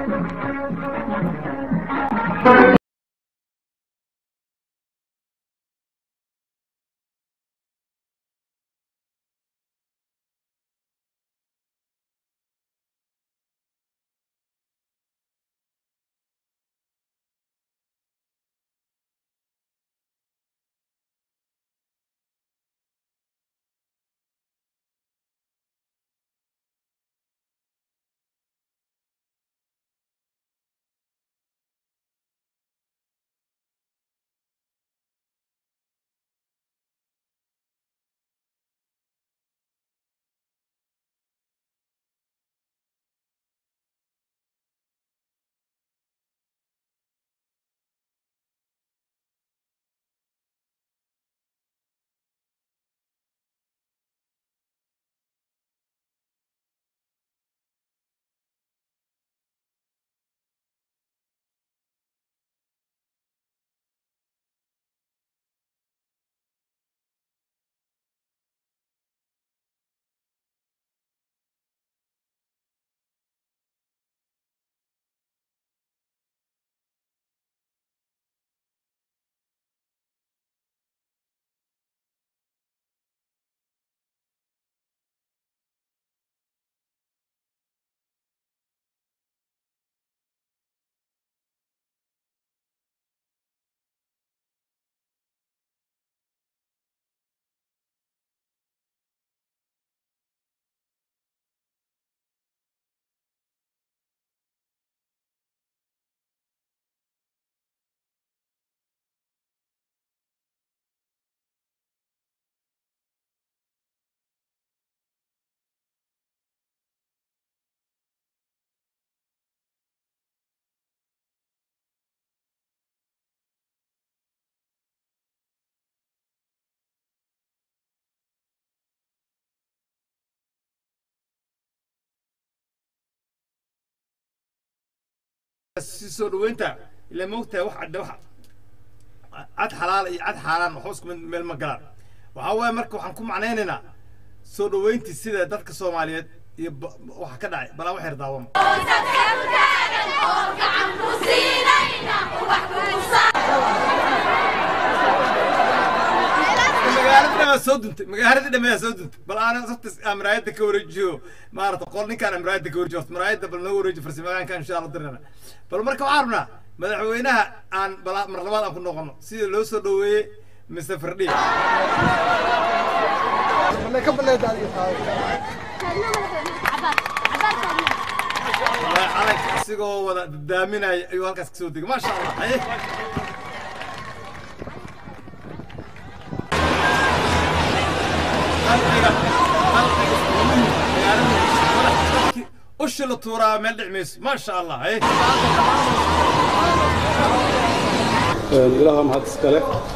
si soo dhaweynta ila moogtahay wax cadde wax cad xalaal iyo cad xaaraan waxba isku mid meel ma galaan waxaa waaye marka waxaan ku macnaynaynaa soo dhaweyntii sida dadka soomaaliyeed iyo ba- waxa ka dhacay balaa wax yar daawama magaaladii dhamaa soo duntay magaaladii dhamaa soo duntay bal aan sabtas maraayadda ka wareejiyo maarata qol ninkaan maraayadda ka wareejiyo horta maraayadda bal noo wareeji farsamadaanka insha allah dirnana bal marka waxaan rabnaa madaxweynaha aan bala mar labaad aan ku noqono sida loo soo dhaweeyey mr firdhi wallahi calanka isigoo wada dadaaminaya ayuu halkaas kasoo degay maasha allah haye qalbiga qalbiga magaalada ushi la tuuraa meel dhic mayso maasha allah haye ilaaha mahad iskale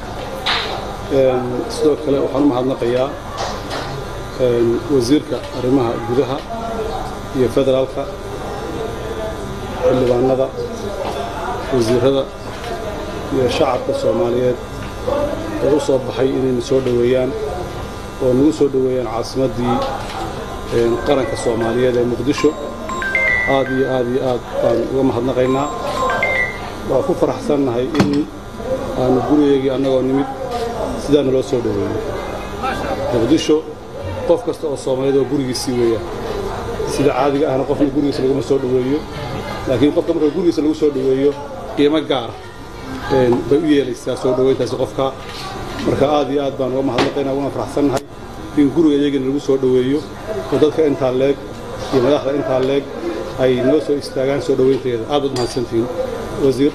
sidoo kale waxaan u mahadnaqayaa wasiirka arrimaha gudaha iyo federaalka xildhibaanada wasiirada iyo shacabka soomaaliyeed ee u soo baxay inayna soo dhoweeyaan oo nagu soo dhoweeyaan caasimaddii qaranka soomaaliyeed ee muqdisho aad iyo aad iyo aad baan uga mahadnaqaynaa waa ku faraxsannahay in aanu gurigeygii annagoo nimid sidaana loo soo dhoweeyo muqdisho qof kasta oo soomaaliyeed oo gurigiisii weeyaan sida caadiga ahna qofna gurigiisa laguma soo dhoweeyo laakiin qofka marka gurigiisa lagu soo dhoweeyo qiimo gaara bay u yeelaysaa soo dhoweyntaasi qofka marka aad iyo aad baan uga mahadnaqaynaa uguna faraxsannahay in guriga iyagina lagu soo dhoweeyo oo dadka intaa leeg iyo madaxda intaa leeg ay noo soo istaagaan soo dhoweynteeda aad baad mahadsantihiin wasiir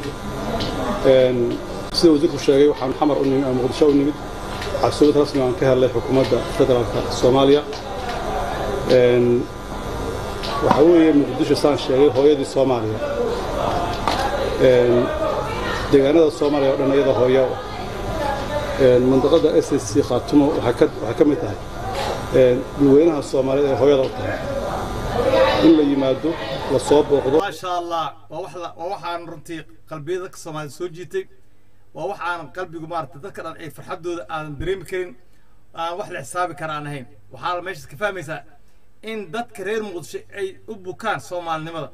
sida wasiirku sheegay waxaan xamar u nimid muqdisho u nimid casuumad rasmi aan ka helnay xukuumadda federaalka soomaaliya waxaa weeye muqdisho saan sheegay hooyadii soomaaliya deegaanada soomaaliya oo dhan iyada hooya mandaqada s s c khaatumo waxay ka mid tahay dadweynaha soomaaliyeed ee hooyada u tahay in la yimaado la soo booqdo ما شاء الله ووح ووحان رنتي قلبي ذاك سما سوجيتي ووحان قلبي قمارت ذكر أن فرحة دو أن دريم كرين أن وح الحساب كران هين وحال ماشي كفاية ميسا إن دت كرير مقدش أي أبو كان صومال نمدا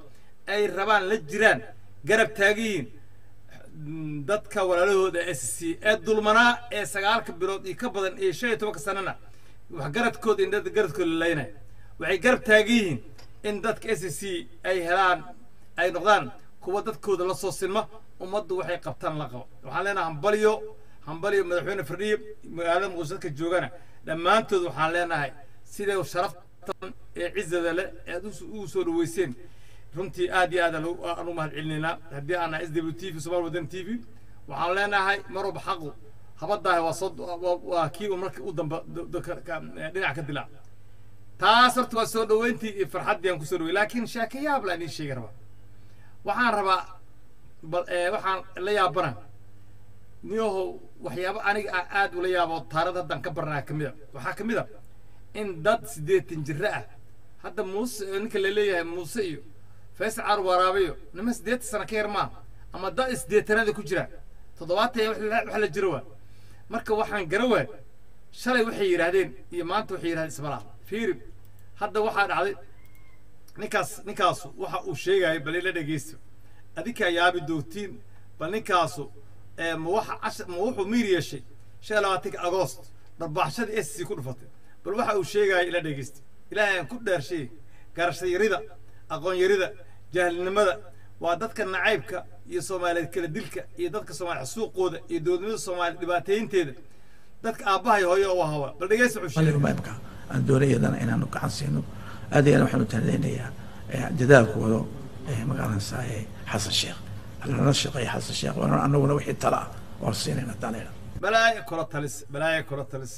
ay rabaan la jiraan garab taagiyiin dadka walaalahooda s c ee dulmanaa ee sagaalka bilood iyo ka badan iyo shan iyo tobanka sanana wax garadkooda in dad garadkooda lalaynaya waxay garab taagan yihiin in dadka s c ay helaan ay noqdaan kuwa dadkooda la soo sinma ummaddu waxay qabtaan la qabo waxaan leenahay hambalyo hambalyo madaxweyne firdhiye magaalada muqdisho dadka joogana dhammaantood waxaan leenahay siday sharaftan ee cizada leh ee aad ugu soo dhaweyseen runtii aad iyo aad aan u mahad celinaynaa haddii aan nahay s w t v somal wadan t v waxaan leenahay mar walba xaqu habadaah waa soo waa kii uu marka u damba dhinac ka dilaa taas horta waa soo dhaweyntii iyo farxaddii aan kusoo dhawey laakiin sheekayaab la idiin sheegi rabaa waxaan rabaa bal waxaan la yaabana niyahow waxyaabo aniga aan aad ula yaabo taarada haddaan ka barnaa ka mid a waxaa ka mid a in dad siddeetan jiro ah hadda muuse ninka la leeyahay muuse iyo faysal caar waraabiyo nima siddeetan sano ka yar maaha ama dad isdeetanaada ku jira toddobaatan wax la jiro waa marka waxaan gara waay shalay waxay yidhaahdeen iyo maanta waxay yidhahdeen ismalaa fiiri hadda waxaa dhacday ninkaas ninkaasu waxa uu sheegaya bal ila dhegeysto adinkaa yaabi doogtiin bal ninkaasu ma waxa casha ma wuxuu miir yeeshay shan iyo labaatanka agoost dharbaaxshada s c ku dhufatay bal waxa uu sheegaya ila dhegeysta ilaahay aan ku dhaarshay garasho yarida aqoon yarida jahilnimada waa dadka nacaybka iyo soomaaliyeed kala dilka iyo dadka soomaaliya suuqooda iyo dowladnimada soomaaliya dhibaateynteeda dadka aabbahay hooyo oo hawa bal dhegeysta wuxuu sheegay maamka aan doonayadana inaanu gacan siino aad iyo aad waxaanu tahnadaynayaa dadaalkooda magaalanaysaa xasan sheekh lala shaqeeya xasan sheekh waana anaguna wixii tala ah waan siinayna daneera balaaya kula talis balaaya kula talis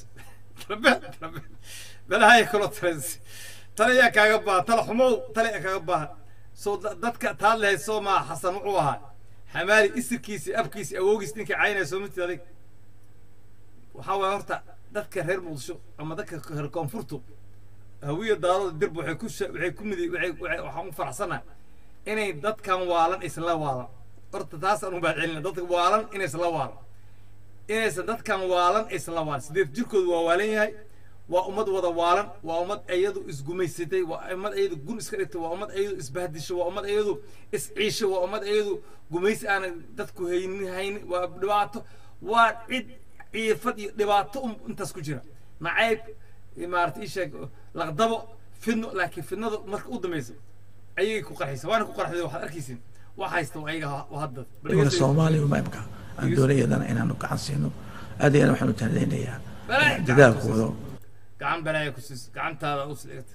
balaaya kula talis talayaa kaaga baahan tala xumow talayaa kaaga baahan soo dadka taad lahayd soo maa xasan wuxuu ahaa xamaali isirkiisi abkiisi awoogiis ninka caynaya soo matid adig waxaa waaya horta dadka reer muqdisho ama dadka reer koonfurtu hawiya daarooda dirb waxay ku waxay ku midi waxay waxaan u faraxsanahay inay dadkan waalan aysan la waalan horta taasaan u mahadcelina dadka waalan inaysan la waalan inaysan dadkan waalan aysan la waalan sideed jirkoodu waa waalan yahay waa ummad wada waalan waa ummad iyadu isgumaysatay waa ummad iyadu gun iska dhigtay waa ummad iyadu isbahdisho waa ummad iyadu isciisho waa ummad iyadu gumaysi aanay dadku haynin haynin waa dhibaato waa cid ciifad iyo dhibaato intaas ku jira nacayb maarata ii sheeg laqdabo fidno laakiin fidnada marka u dambaysa ayay ku qarxaysa waana ku qarxday waxaad arkaysin wax haysta ayaga hadda wana soomaaliya maamka aan doonayadana inaanu gacan siino aad iyo aad waxaanu tahnadaynayaa dadaalkooda gacan balaaya ku siis gacantaada u siigta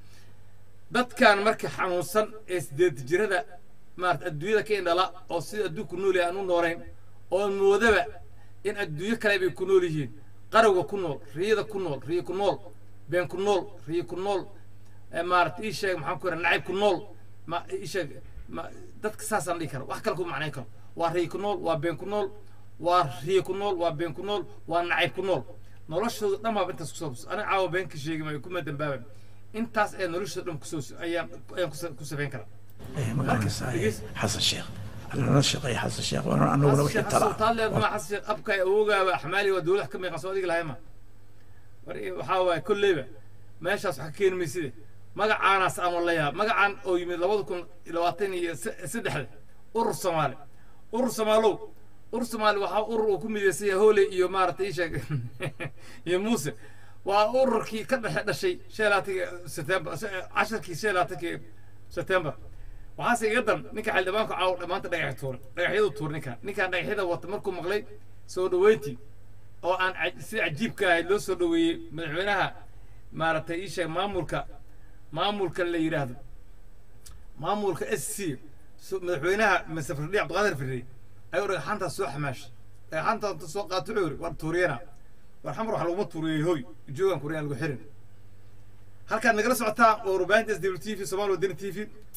dadkan marka xanuunsan ee sideed jirada maarata adduunyada ka indhala oo sida adduunku nool yahay aan u noolayn oo moodaba in adduunyo kale bay ku nool yihiin qarowga ku nool riyada ku nool riyo ku nool been ku nool riyo ku nool maarata ii sheeg maxaan ku yidhaha nacayb ku nool ma ii sheeg ma dadka saasaan dhihi kara wax kale ku macnayn karo waa riyo ku nool waa been ku nool waa riyo ku nool waa been ku nool waa nacayb ku nool noloshooda dhan baaba intaas kusoo aniga caawa been ka sheegi maayo kuma dambaaban intaas ee noloshooda dhan kusoo ayaan ayaan ku safayn karaa magaalanaysaa xasan sheekh lala shaqeeya xasan sheekh waana anaguna wixii tala ah taaleedma xasan sheekh abka awoogaaba xamaali waa dowlad ka meeqan soo adiga lahayma waxaa waaye kolleyba meeshaas wax ka keeni mayside magacaanaas aan walayaa magacaan oo yimid labada kun labaatan iyo saddexda urur soomaali urur soomaalow urur soomaali waxaa urur uu ku midaysan yahay hooley iyo maaragtay ii sheeg iyo muuse waa ururkii ka dhexe dhashay shan labaatanki september casharkii shan labaatankii september waxaase iga dan ninka xildhibaanku caaw dhammaanta dhagax tuuray dhagaxyadu tuuray ninkaan ninkaan dhagaxyada wata markuu maqlay soo dhaweyntii oo aan si cajiibka ahayd loo soo dhaweeyey madaxweynaha maaragtay ii sheeg maamulka maamulka la yidhaahdo maamulka s c madaxweynaha mase firdhi cabdiqaadir firdhi ayuu dhagaxaantaas soo xamaashay dhagaxaantaas soo qaato wuxuu yidhi war tuuriyana war xamar wax laguma tuuriyey hoy joogan kuriyaan lagu xirin halkaad nagala socotaa oo warbaahinta s w t v somaali wadani t v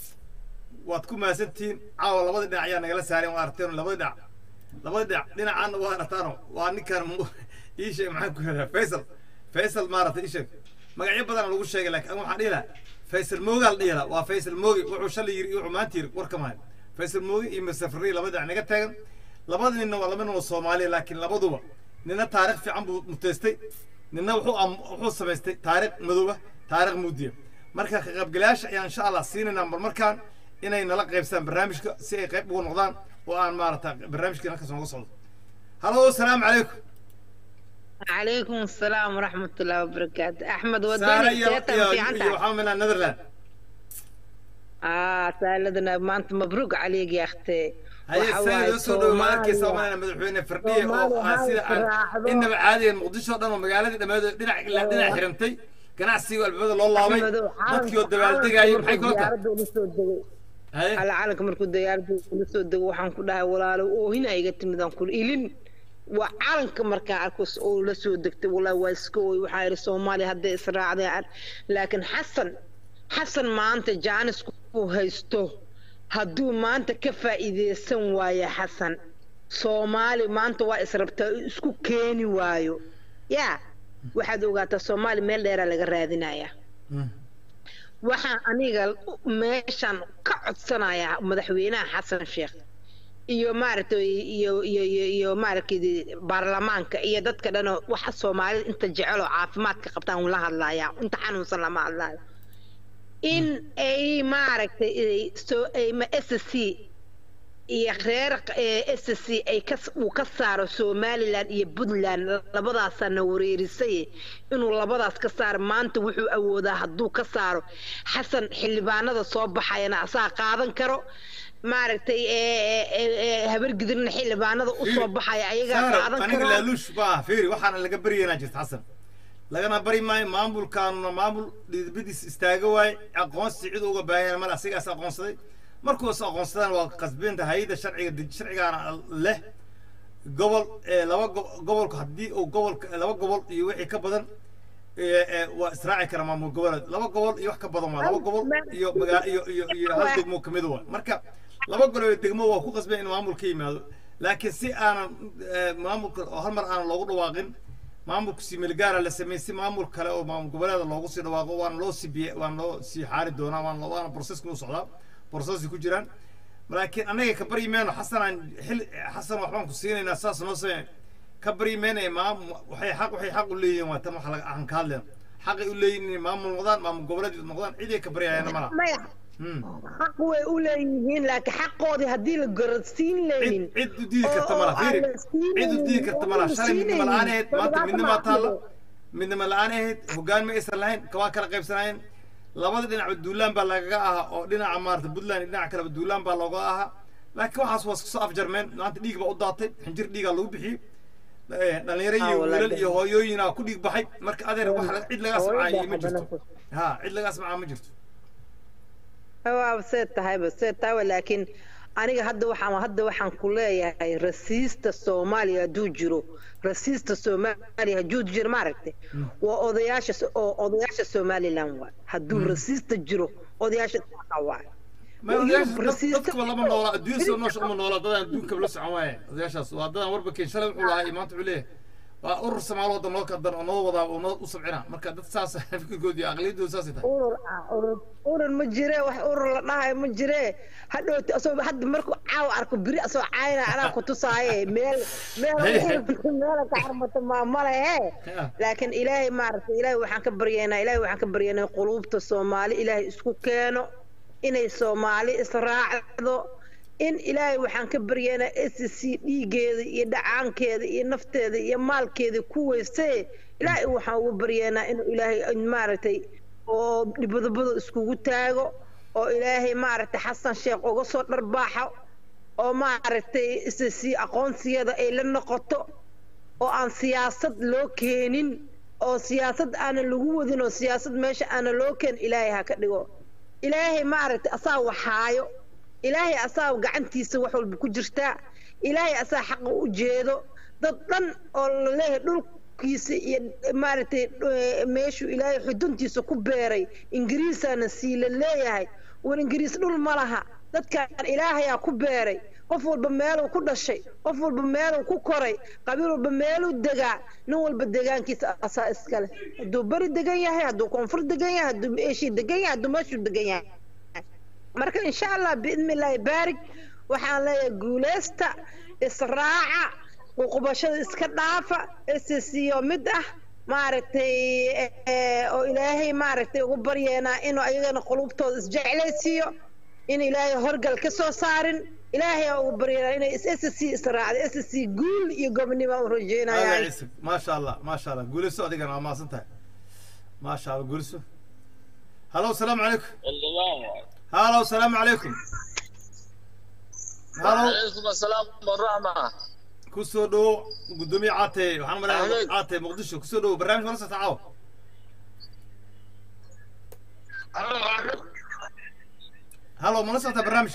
waad ku mahadsantihiin caawa labada dhinac ayaa nagala saareen waa arteen labada dhinac labada dhinac dhinacaana waa artaano waa ninkan ii sheeg maxaan ku yidhahdaa faysal faysal maaragtay ii sheeg magacyo badan lagu sheegay laakiin an waxaan dhihi lahaa faysal moogaa la dhihi lahaa waa faysal moogi wuxuu shalay yiri iyo wuxuu maanta yiri war kama hayo faysal moogi iyo masafari labada dhinac naga taagan labada ninna waa laba nin oo soomaaliya laakiin labaduba nina taarikh fiican buu muteystay nina wuxuu wuxuu samaystay taarikh madooba taarikh muudiya marka ka qaybgalayaasha ayaan insha allah siinaynaa mar markaan inay nala qaybsadaan barnaamijka si ay qayb ugu noqdaan oo aan maarata barnaamijkii halkaas nooga socdo halo asalaamu calaykum عليكم السلام ورحمة الله وبركاته أحمد saare وداني iyo سيتا iyo في iyo عندك waxaa minaa netherland آه سالدنا ما أنت مبروك عليك يا أختي haye waxa sayid waaye oo soo dhowo ma arkaysa Soomaaliya. omanana madaxweyne firdhiye oo Soomaaliya aan sida aan raacdo. inaba caadiga muqdisho o dhan oo magaaladii dhammeedood dhinac ilaa dhinac xirantay ganacsiga albaabada loo laabay أحمد dadkii oo dabaaldegaayay maxay kula tahay diyaaradda ula soo degay haye على caalamka markuu diyaaradda ula soo dego waxaan ku dhahay walaalo oohin iga timid aan ku ilin waa caalamka markaa arkus oo la soo degtay walaa waa iska ooy waxaa yidhi soomaaliya hadday israacdeen laakiin xasan xasan maanta jaanis ku haysto hadduu maanta ka faa'iideysan waayo xasan soomaali maanta waa israbtaa isku keeni waayo yaa waxaad ogaataa soomaali meel dheeraa laga raadinayaa Mm. waxaan aniga meeshan ka codsanayaa madaxweynaha xasan sheekh iyo maaragtay iyo iyo iyo iyo maaragtay baarlamaanka iyo dadka dhan oo waxa soomaalida inta jecel oo caafimaadka qabtaan la hadlayaa inta xanuunsan lama hadlaayo in ay maaragtay ay soo ay ma s c iyo reer s c ay ka uu ka saaro somaliland iyo puntland labadaasana wareerisay inuu labadaas ka saaro maanta wuxuu awoodaa hadduu ka saaro xasan xildhibaanada soo baxayana asaa qaadan karo maaragtay habargidirna xildhibaanada usoo baxaya ayagaa saaro qaadan aniga karo laaluush baa fiiri waxaana laga baryaynaa jirta xasan lagana bari maayo maamulkaanuna maamul dhiidbadiis istaaga waaye aqoonsi cid uga baahanya male asigaas aqoonsaday markuu is aqoonsadaan waa qasbinta hay-adda sharciga dej- sharcigaana leh gobol ee laba go- gobolka haddii uu gobolka laba gobol iyo wixii ka badan ee, ee, waa israaci kara maamul goboleed laba gobol iyo wax ka badan waa laba gobol iyo magaa iyo iyo iyo hal degmo kamid waa marka laba gobol iyo degmo waa ku qasbay in maamul ka yimaado laakiin si aanan ee, maamulka oo hal mar aanan loogu dhawaaqin maamulka similgaara la sameeyey si maamul kale oo maamul goboleeda loogu sii dhawaaqo waana loo sii biye waana loo sii xaari doonaa waana waana processka u socdaa processay ku jiraan laakiin annaga ka baryi mayno xasanaan xil xasan waxbaan ku siinaynaa saas noo samey ka baryi maynaya maam waxay xaq waxay xaq u leeyihiin waa tan waxa laga aan ka hadlayno xaqay u leeyihiin inay maamul noqdaan maamul goboleed noqdaan ciday ka baryayana malaha maya Hmm. xaq way u leeyihiin laakiin xaqoodii haddii la garadsiin cid leynin cid u diidi karta oo- malaha oo fiiri aan la siinaynin, cid u diidi karta oo malaha aan la shalay midnimo la-aan ahayd siinaynin, maanta oo midnimaa dhibaato taalla ma midnimo la-aan ahayd hoggaan ma aysan lahayn kawaa kala qaybsanaayeen labada dhinac duulaan baa lagaga ahaa oo dhinaca maarata puntland iyo dhinaca kaleba duulaan baa looga ahaa laakiin waxaas waa iska soo afjarmeen maanta dhiig baa u daatay xinjir dhiigaa lagu bixiyey Eh, dhalinyaro iyo Ah, walaal. wiilal iyo hooyooyinaa ku dhiig baxay marka adeer wax la- cid lagaa samcaayay ma jirto ha cid lagaa samcaa ma jirto waa see tahayba see tahayba laakiin aniga hadda waxaan hadda waxaan ku leeyahay rasiista soomaaliya hadduu jiro rasiista soomaaliya hadduu jiro maaragtay waa odayaasha oo odayaasha somaliland waay hadduu rasiista jiro odayaasha dhaqanka waay ma Yurub odayaasha dad- rasiista- dadkaba lama noola adduun soo noosha uma noola dadaan adduunkaba la socon waaye odayaashaas waa dadaan warba keen shalay wuxuu lahaa iyo maanta wuxuu leeyahay waa urur samaalo wadda noo kadan oo noo wadaa oo noo u sabcina marka dad saas fikirkood iyo aqliyadooda saasay tahay urur ah urur urur ma jire wax urur la dhahayo ma jire hadhowti asoo hadda markuu caaw arko biri asoo caayna anaa ku tusaaye meel meel meel ka xarmata maamale he Yeah. laakiin ilaahay maaragtay ilaahay waxaan ka baryaynaa ilaahay waxaan ka baryaynaa quluubta soomaali ilaahay isku keeno inay soomaali israacdo in ilaahay waxaan ka baryaynaa s c dhiigeeda iyo dhacaankeeda iyo nafteeda iyo maalkeeda ku weysee ilaahay waxaan ugu baryaynaa inuu ilaahay maaragtay oo dhibadabada iskugu taago oo ilaahay maaragtay xasan sheekh uga soo dharbaaxo oo maaragtay s c aqoonsiyada ay la noqoto oo aan siyaasad loo keenin oo siyaasad aanan lagu wadin oo siyaasad meesha aanan loo keenin ilaahay ha ka dhigo ilaahay maaragtay asaa waxaayo ilaahay asaa gacantiisa wax walba ku jirtaa ilaahay asaa xaqa u jeedo dad dhan oo laleeyahay dhulkiisa iyo maaragtay eh, meeshuu ilaahay xuduntiisa ku beeray ingiriisaana sii la leeyahay war ingiriis dhul ma laha dadkaan ilaahayaa ku beeray qof walba meeluu ku dhashay qof walba meeluu ku koray qabiil walba meeluu degaa nin walba degaankiisa asaa iskale hadduu beri degan yahay hadduu koonfur degan yahay hadduu eeshii degan yahay hadduu meeshuu degan yahay marka insha allah biidni illaahi baarig waxaan leeyahay guuleysta israaca uqubashada iska dhaafa ssco mid ah maaragtay eh, oo ilaahay maaragtay ugu baryeenaa inuu ayagana qulubtooda isjeclaysiiyo in ilaahay horgal ka soo saarin ilaahay aa ugu baryana inay is s c israacda s c guul iyo gobnimo u هذا rajeynaya عيسى ما شاء الله ما شاء الله قولي سو أديك أنا ما صنتها ما شاء الله قولي سو هلا والسلام عليكم هلا والسلام عليكم هلا عليكم السلام والرحمة كسو دو قدومي عاتي محمد أهلين. عاتي مقدشو كسو دو برنامج منصة تعاو هلا منصة برنامج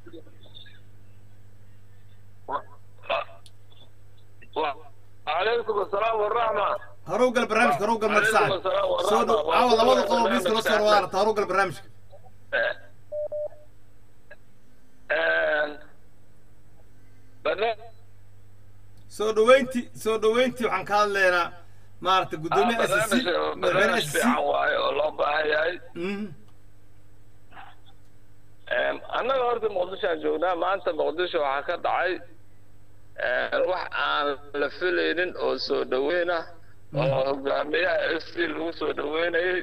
وعليكم السلام والرحمة هروق البرنامج هروق عليكم المرسال السلام ورحمة سو دو الله عاوض عوض وبركاته. قوة بيسك نصر وارت هروق البرنامج برنامج soo dhaweynti soo dhaweyntii waxaan ka hadlaynaa maaragta gudoomiye s c madaxweyne barnaamij s c fiican waaye oo loo baahan yahay annaga horta muqdishoaan joognaa maanta muqdisho waxaa ka dhacay wax aan la filaynin oo soo dhaweyn ah oo hogaamiyaha f c lagu soo dhaweynayay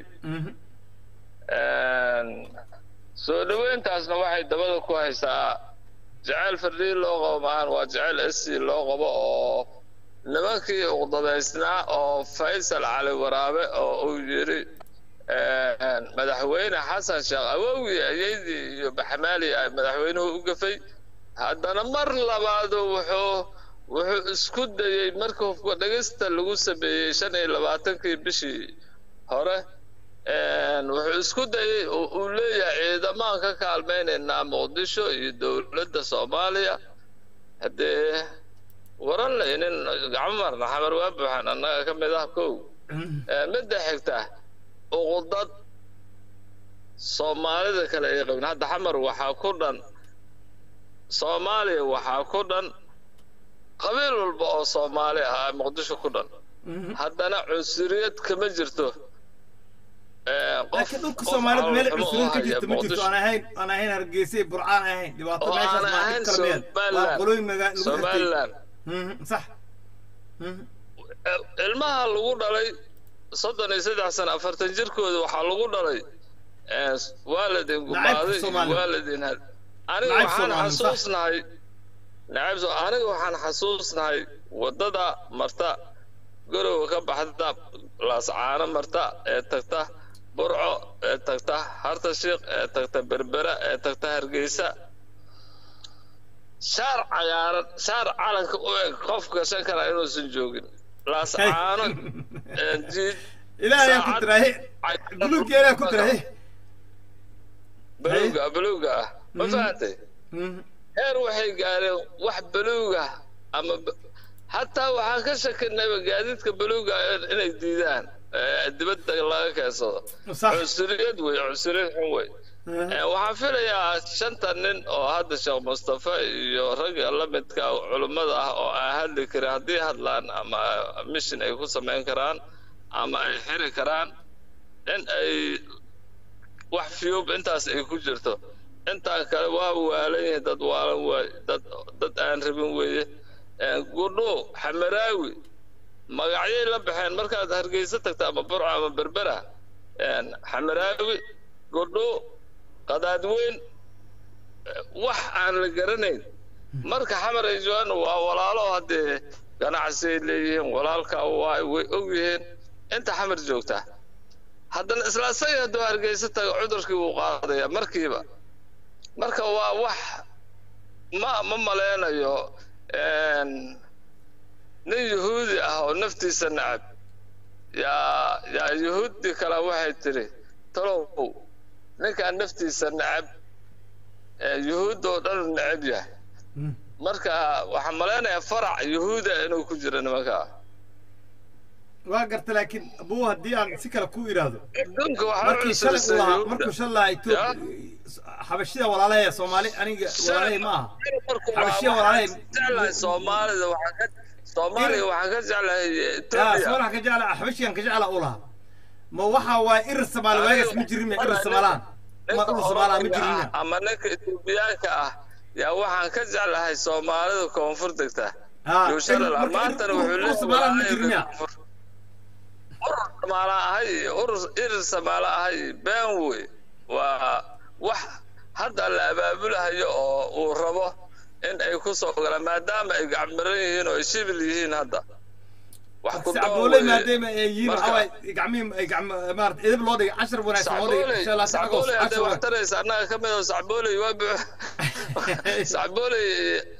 soo dhaweyntaasna waxay dabada ku haysaa jeceyl fardhiin loo qabo maahan waa jeceyl s c loo qabo oo nimankii uqdadaysnaa oo faysal cali waraabe oo uu yidhi madaxweyne xasan sheekh awowgii ayeydii iyo baxmaali ay madaxweynuhu u gafay haddana mar labaadu wuxuu wuxuu isku dayey markii hubka dhegista lagu sameeyey shan iyo labaatankii bishii hore wuxuu isku dayey oo uu leeyahay ciidamaan ka kaalmaynaynaa muqdisho iyo dowladda soomaaliya haddee waran laynin gacmo marna xamar waa buuxan annaga ka mid ah kow midda xigta uqudad soomaalida kale ay qabin hadda xamar waxaa ku dhan soomaaliya waxaa ku dhan qabiil walba oo soomaali ah muqdisho ku dhan haddana cunsuriyad kama jirto laakiin dhulka soomaalida meel cunsuriyad ka jirta ma jirto aan ahayn aan ahayn hargeysa iyo burcaan ahayn dhibaato oo meeshaas aan maa ahayn dhib kala meel waa qolooyin magaa lagu xirtay somaliland Mhm, sax ilmaha lagu dhalay soddon iyo saddex sano afartan jirkooda waxaa lagu dhalay waalidin gumaaday iyo Soomaali. waalidin had aniga Nacayb waxaan Soomaali, sax. xasuusnahay nacayb so aniga waxaan xasuusnahay waddada marta gorowa ka baxda laascaano marta ee tagta burco ee tagta harta shiikh ee tagta berbera ee tagta hargeysa shaar cagaaran shaar calanka u eg qof gashan kara inuusan joogin laascaano ee jiid ilaahay yaa ku saacad- diraahe buluugga ilaahay ku diraahe baluuga baluuga ah ma fahantay heer waxay gaareen wax baluuga ama ba- hataa waxaan ka shakinayba gaadiidka baluuga in- inay diidaan ee dibadda laga keensado Sax. cunsuriyad wey cunsuriyad xun wey Ee, waxaan filayaa shanta nin oo hadda sheekh mustafa iyo ragga la midka culummada ah oo aan hadli karin haddii hadlaan ama mission ay ku samayn karaan ama ay xiri karaan in ay wax fiyuub intaas ay ku jirto intaan kale waa waalan yihiin dad waalan waay dad dad aan rabin weeye Ee, gudho xamaraawi magacyay la baxeen markaad hargeysa tagta ama burco ama berbera Een, xamaraawi gudho qadaadweyn eh, wax aan la garanayn marka xamar ay joogaan waa walaalo haddee ganacsi ay leeyihiin walaalka waa way og yihiin inta xamar joogta haddana isla isaga hadduu hargeysa tago cudurkii wuu qaadaya markiiba marka waa wax ma ma maleynayo een, nin yuhuudi ah oo naftiisa nacab yaa yaa yuhuudi kale waxay tiri talow ninkaan naftiisa nacab ee yuhuudda oo dhan necab yahay marka waxaan malaynayaa farac yuhuuda inuu ku jiro nimankaa waa garta laakiin abuu haddii aan si kale ku idhaahdo adduunka waxaa markii shalay uu lahaa yuhuudda markuu shalay lahaa Ethiopia xabashida walaalahe soomaali aniga walaalahe ma aha xabashiya walaalahe jeclahay soomaalida waxaan ka soomaaliya waxaan ka jeclahay yaa etoobiya soomaaliya ka jecla xabashiyan ka jecla u lahaa ma waxa waa irir soomaali waagaas ma jirin ma irir somaalaan ma ninka ur soomaalaa ma Oromiga jirin ah ama ninka etoobiyaanka ah yaa waxaan ka jeclahay soomaalida koonfur degta haa yuushalala marka maantana ur- wuxuu ur somaalaan ma jirin ya urur samaala ahay urur irir samaala ahay been wey waa wax hadda la abaabulahayo oo uu rabo in ay ku soo galaan maadaama ay gacmiran yihiin oo ay shibil yihiin hadda wax ku sacbooley maadaama ay yihiin waxaa waaye gacmihii ay gacmo maarata edeb loo dhigay cashar wanaagsan loo dhigay insha allah sacgoos sacbooley hadday cashar wax wanaagsan taraysa annaga ka mid oo sacbooley waa bu sacbooley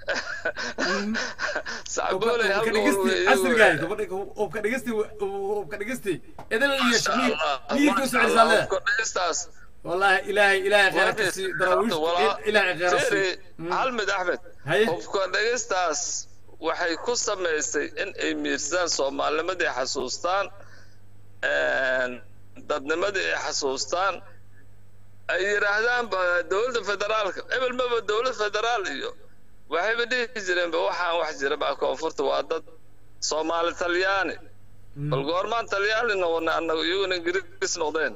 sacbooley halka dhegesti uu- casrigahay ubka dhegesti ubka dhegesti edeb iyo Masha shamiir Allah, miirka masha soo Allah, celisaa hubka dhigistaas. والله إلهي إلهي خيرك Waa سي dhis- دراويش walaa- إلهي خيرك Fiiri, سي hal mid axmed Haye. hubka dhigistaas waxay ku samaysay in ay miirsadaan soomaalinimadii xasuustaan dadnimadii ay xasuustaan ay yidhaahdaan ba dowladda federaalka ebel maba dowlad federaal iyo waxayba dhihi jireenba waxaan wax jira baa koonfurta waa dad soomaali talyaani bal goormaan talyaani noqonay annagu iyaguna ingiriis noqdeen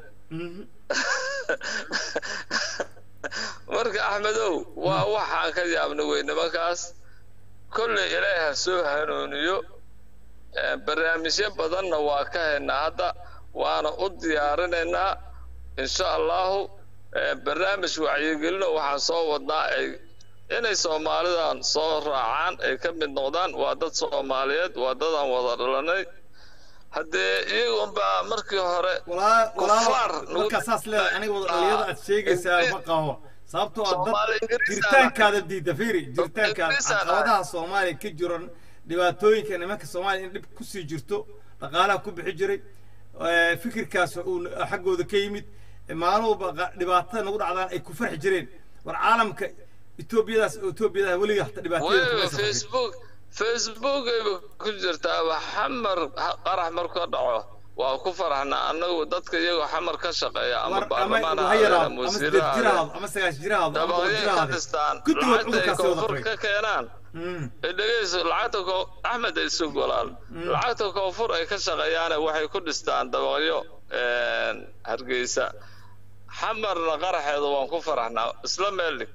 marka axmedow waa waxaan ka yaabna wey nimankaas kolley ilaahi ha soo hanuuniyo Eh, barnaamijyo badanna waa ka haynaa hadda waana u diyaarinaynaa insha allahu eh, barnaamij wacyigelino waxaan soo wadnaa ay inay soomaalidan soo raacaan ay ka mid noqdaan waa dad soomaaliyeed waa dadaan wada dhalanay haddee iyagunbaa markii hore ولا Kufaar, ولا nagu- marka saas leedahay aniga wada dhalinyada aad sheegaysaa ma qabo sababtoo ah Soomaali dad Ingiriis jiritaankaada diida fiiri jiritaankaada Ingiriis aan caqabadaha soomaaliya ka jiran dhibaatooyinka nimanka soomaaliya in dhib kusii jirto dhaqaalaha ku bixi jiray eh, fikirkaas uu xaggooda ka yimid eh, maaluhuba qa- dhibaatada nagu dhacdaan ay ku farxi jireen war caalamka etoobiyadaas etoobiyadaas weliga hata dhibaatooyin kuma wayba aysan farxin. facebook facebook ayba ku jirtaaba xamar ha- qarax marka dhaco waa ku faraxnaa annagu dadka iyagoo xamar ka shaqeeya ama war ama baarlamaan ha ha ahaadeen yaraado ama ama wasiiro sideed ha jir ahaadeen ahaado ama sagaash jir ahaado ama toban dabaqyay jir ka ahaado dhistaan guddigood lacagta ay cudurkaasi wada koonfur qabay ka keenaan Mm. ee dhegeyso lacagta ko axmed ay isu golaan lacagta koonfur ay ka shaqeeyaane waxay ku dhistaan dabaqyo een, hargeysa xamarna qaraxeeda waan ku faraxnaa isla meeldhig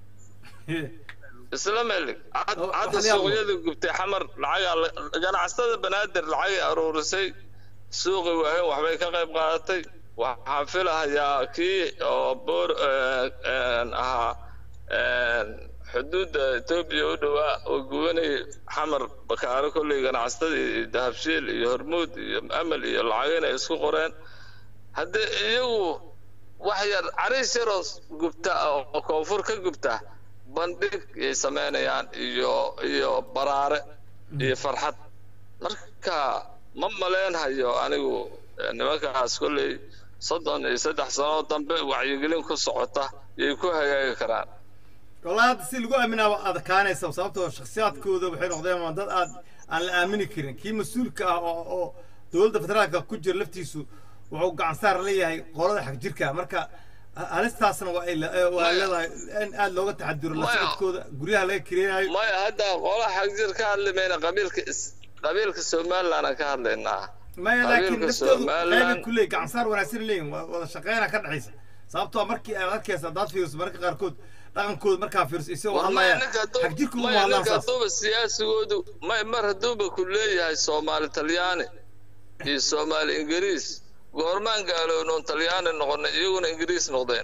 isla meeldhig Had- Oh, hadda waxaan yaabo. suuqyadii gubtay xamar lacagaa la- ganacsatada banaadir lacagay aruurisay suuqi waahayn waxbay ka qayb qaadatay waxaan filahayaa kii oo boor een, een, ahaa een, xuduudda etoobiya u dhowaa oo gubanayay xamar bakaaro kolley ganacsatadii iyo dahabshiil iyo hormuud iyo amal iyo lacagin ay isku qoreen haddii iyagu wax yar cariis yaroo gubta oo koonfur ka gubta bandhig ay samaynayaan iyo iyo baraare iyo farxad marka ma maleenhayo anigu eh, nimankaas kolley soddon iyo saddex sano dambe wacyigelin ku socota yay ku hagaagi karaan والله هذا سي لقوا أمينة أذكاني سو سببتو شخصيات كودا بحين قضية من ضد أد أن الآمني كرين كي مسؤول كا أو أو دولة فترة كوجر لفتيسو وهو قاعد صار لي هاي قرار حق جيركا مركا هل استاسنا وإلا وإلا إن أد لغة تحدر الله ما- سبت كودا قريها لي كرين هاي maya hadda qolaha xagjir ka hadlimayna qabiilka is- qabiilka somalilandaan ka hadlaynaa ما لكن qabiilka نفتو Somaliland- غير كله قاعد صار وناسين لين وهذا شقينا كان عيسى سببتو مركي أركيس ضاد فيروس مركا قاركود رقم كود مركا فيروس يسوي War الله maya يا ninka hadduu- حق جيركم maya والله ninka أساس hadduuba siyaasigoodu may mar hadduuba ku leeyahay soomaali talyaani iyo soomaali ingiriis goormaan gaalownoon talyaani noqonay iyaguna ingiriis noqdeen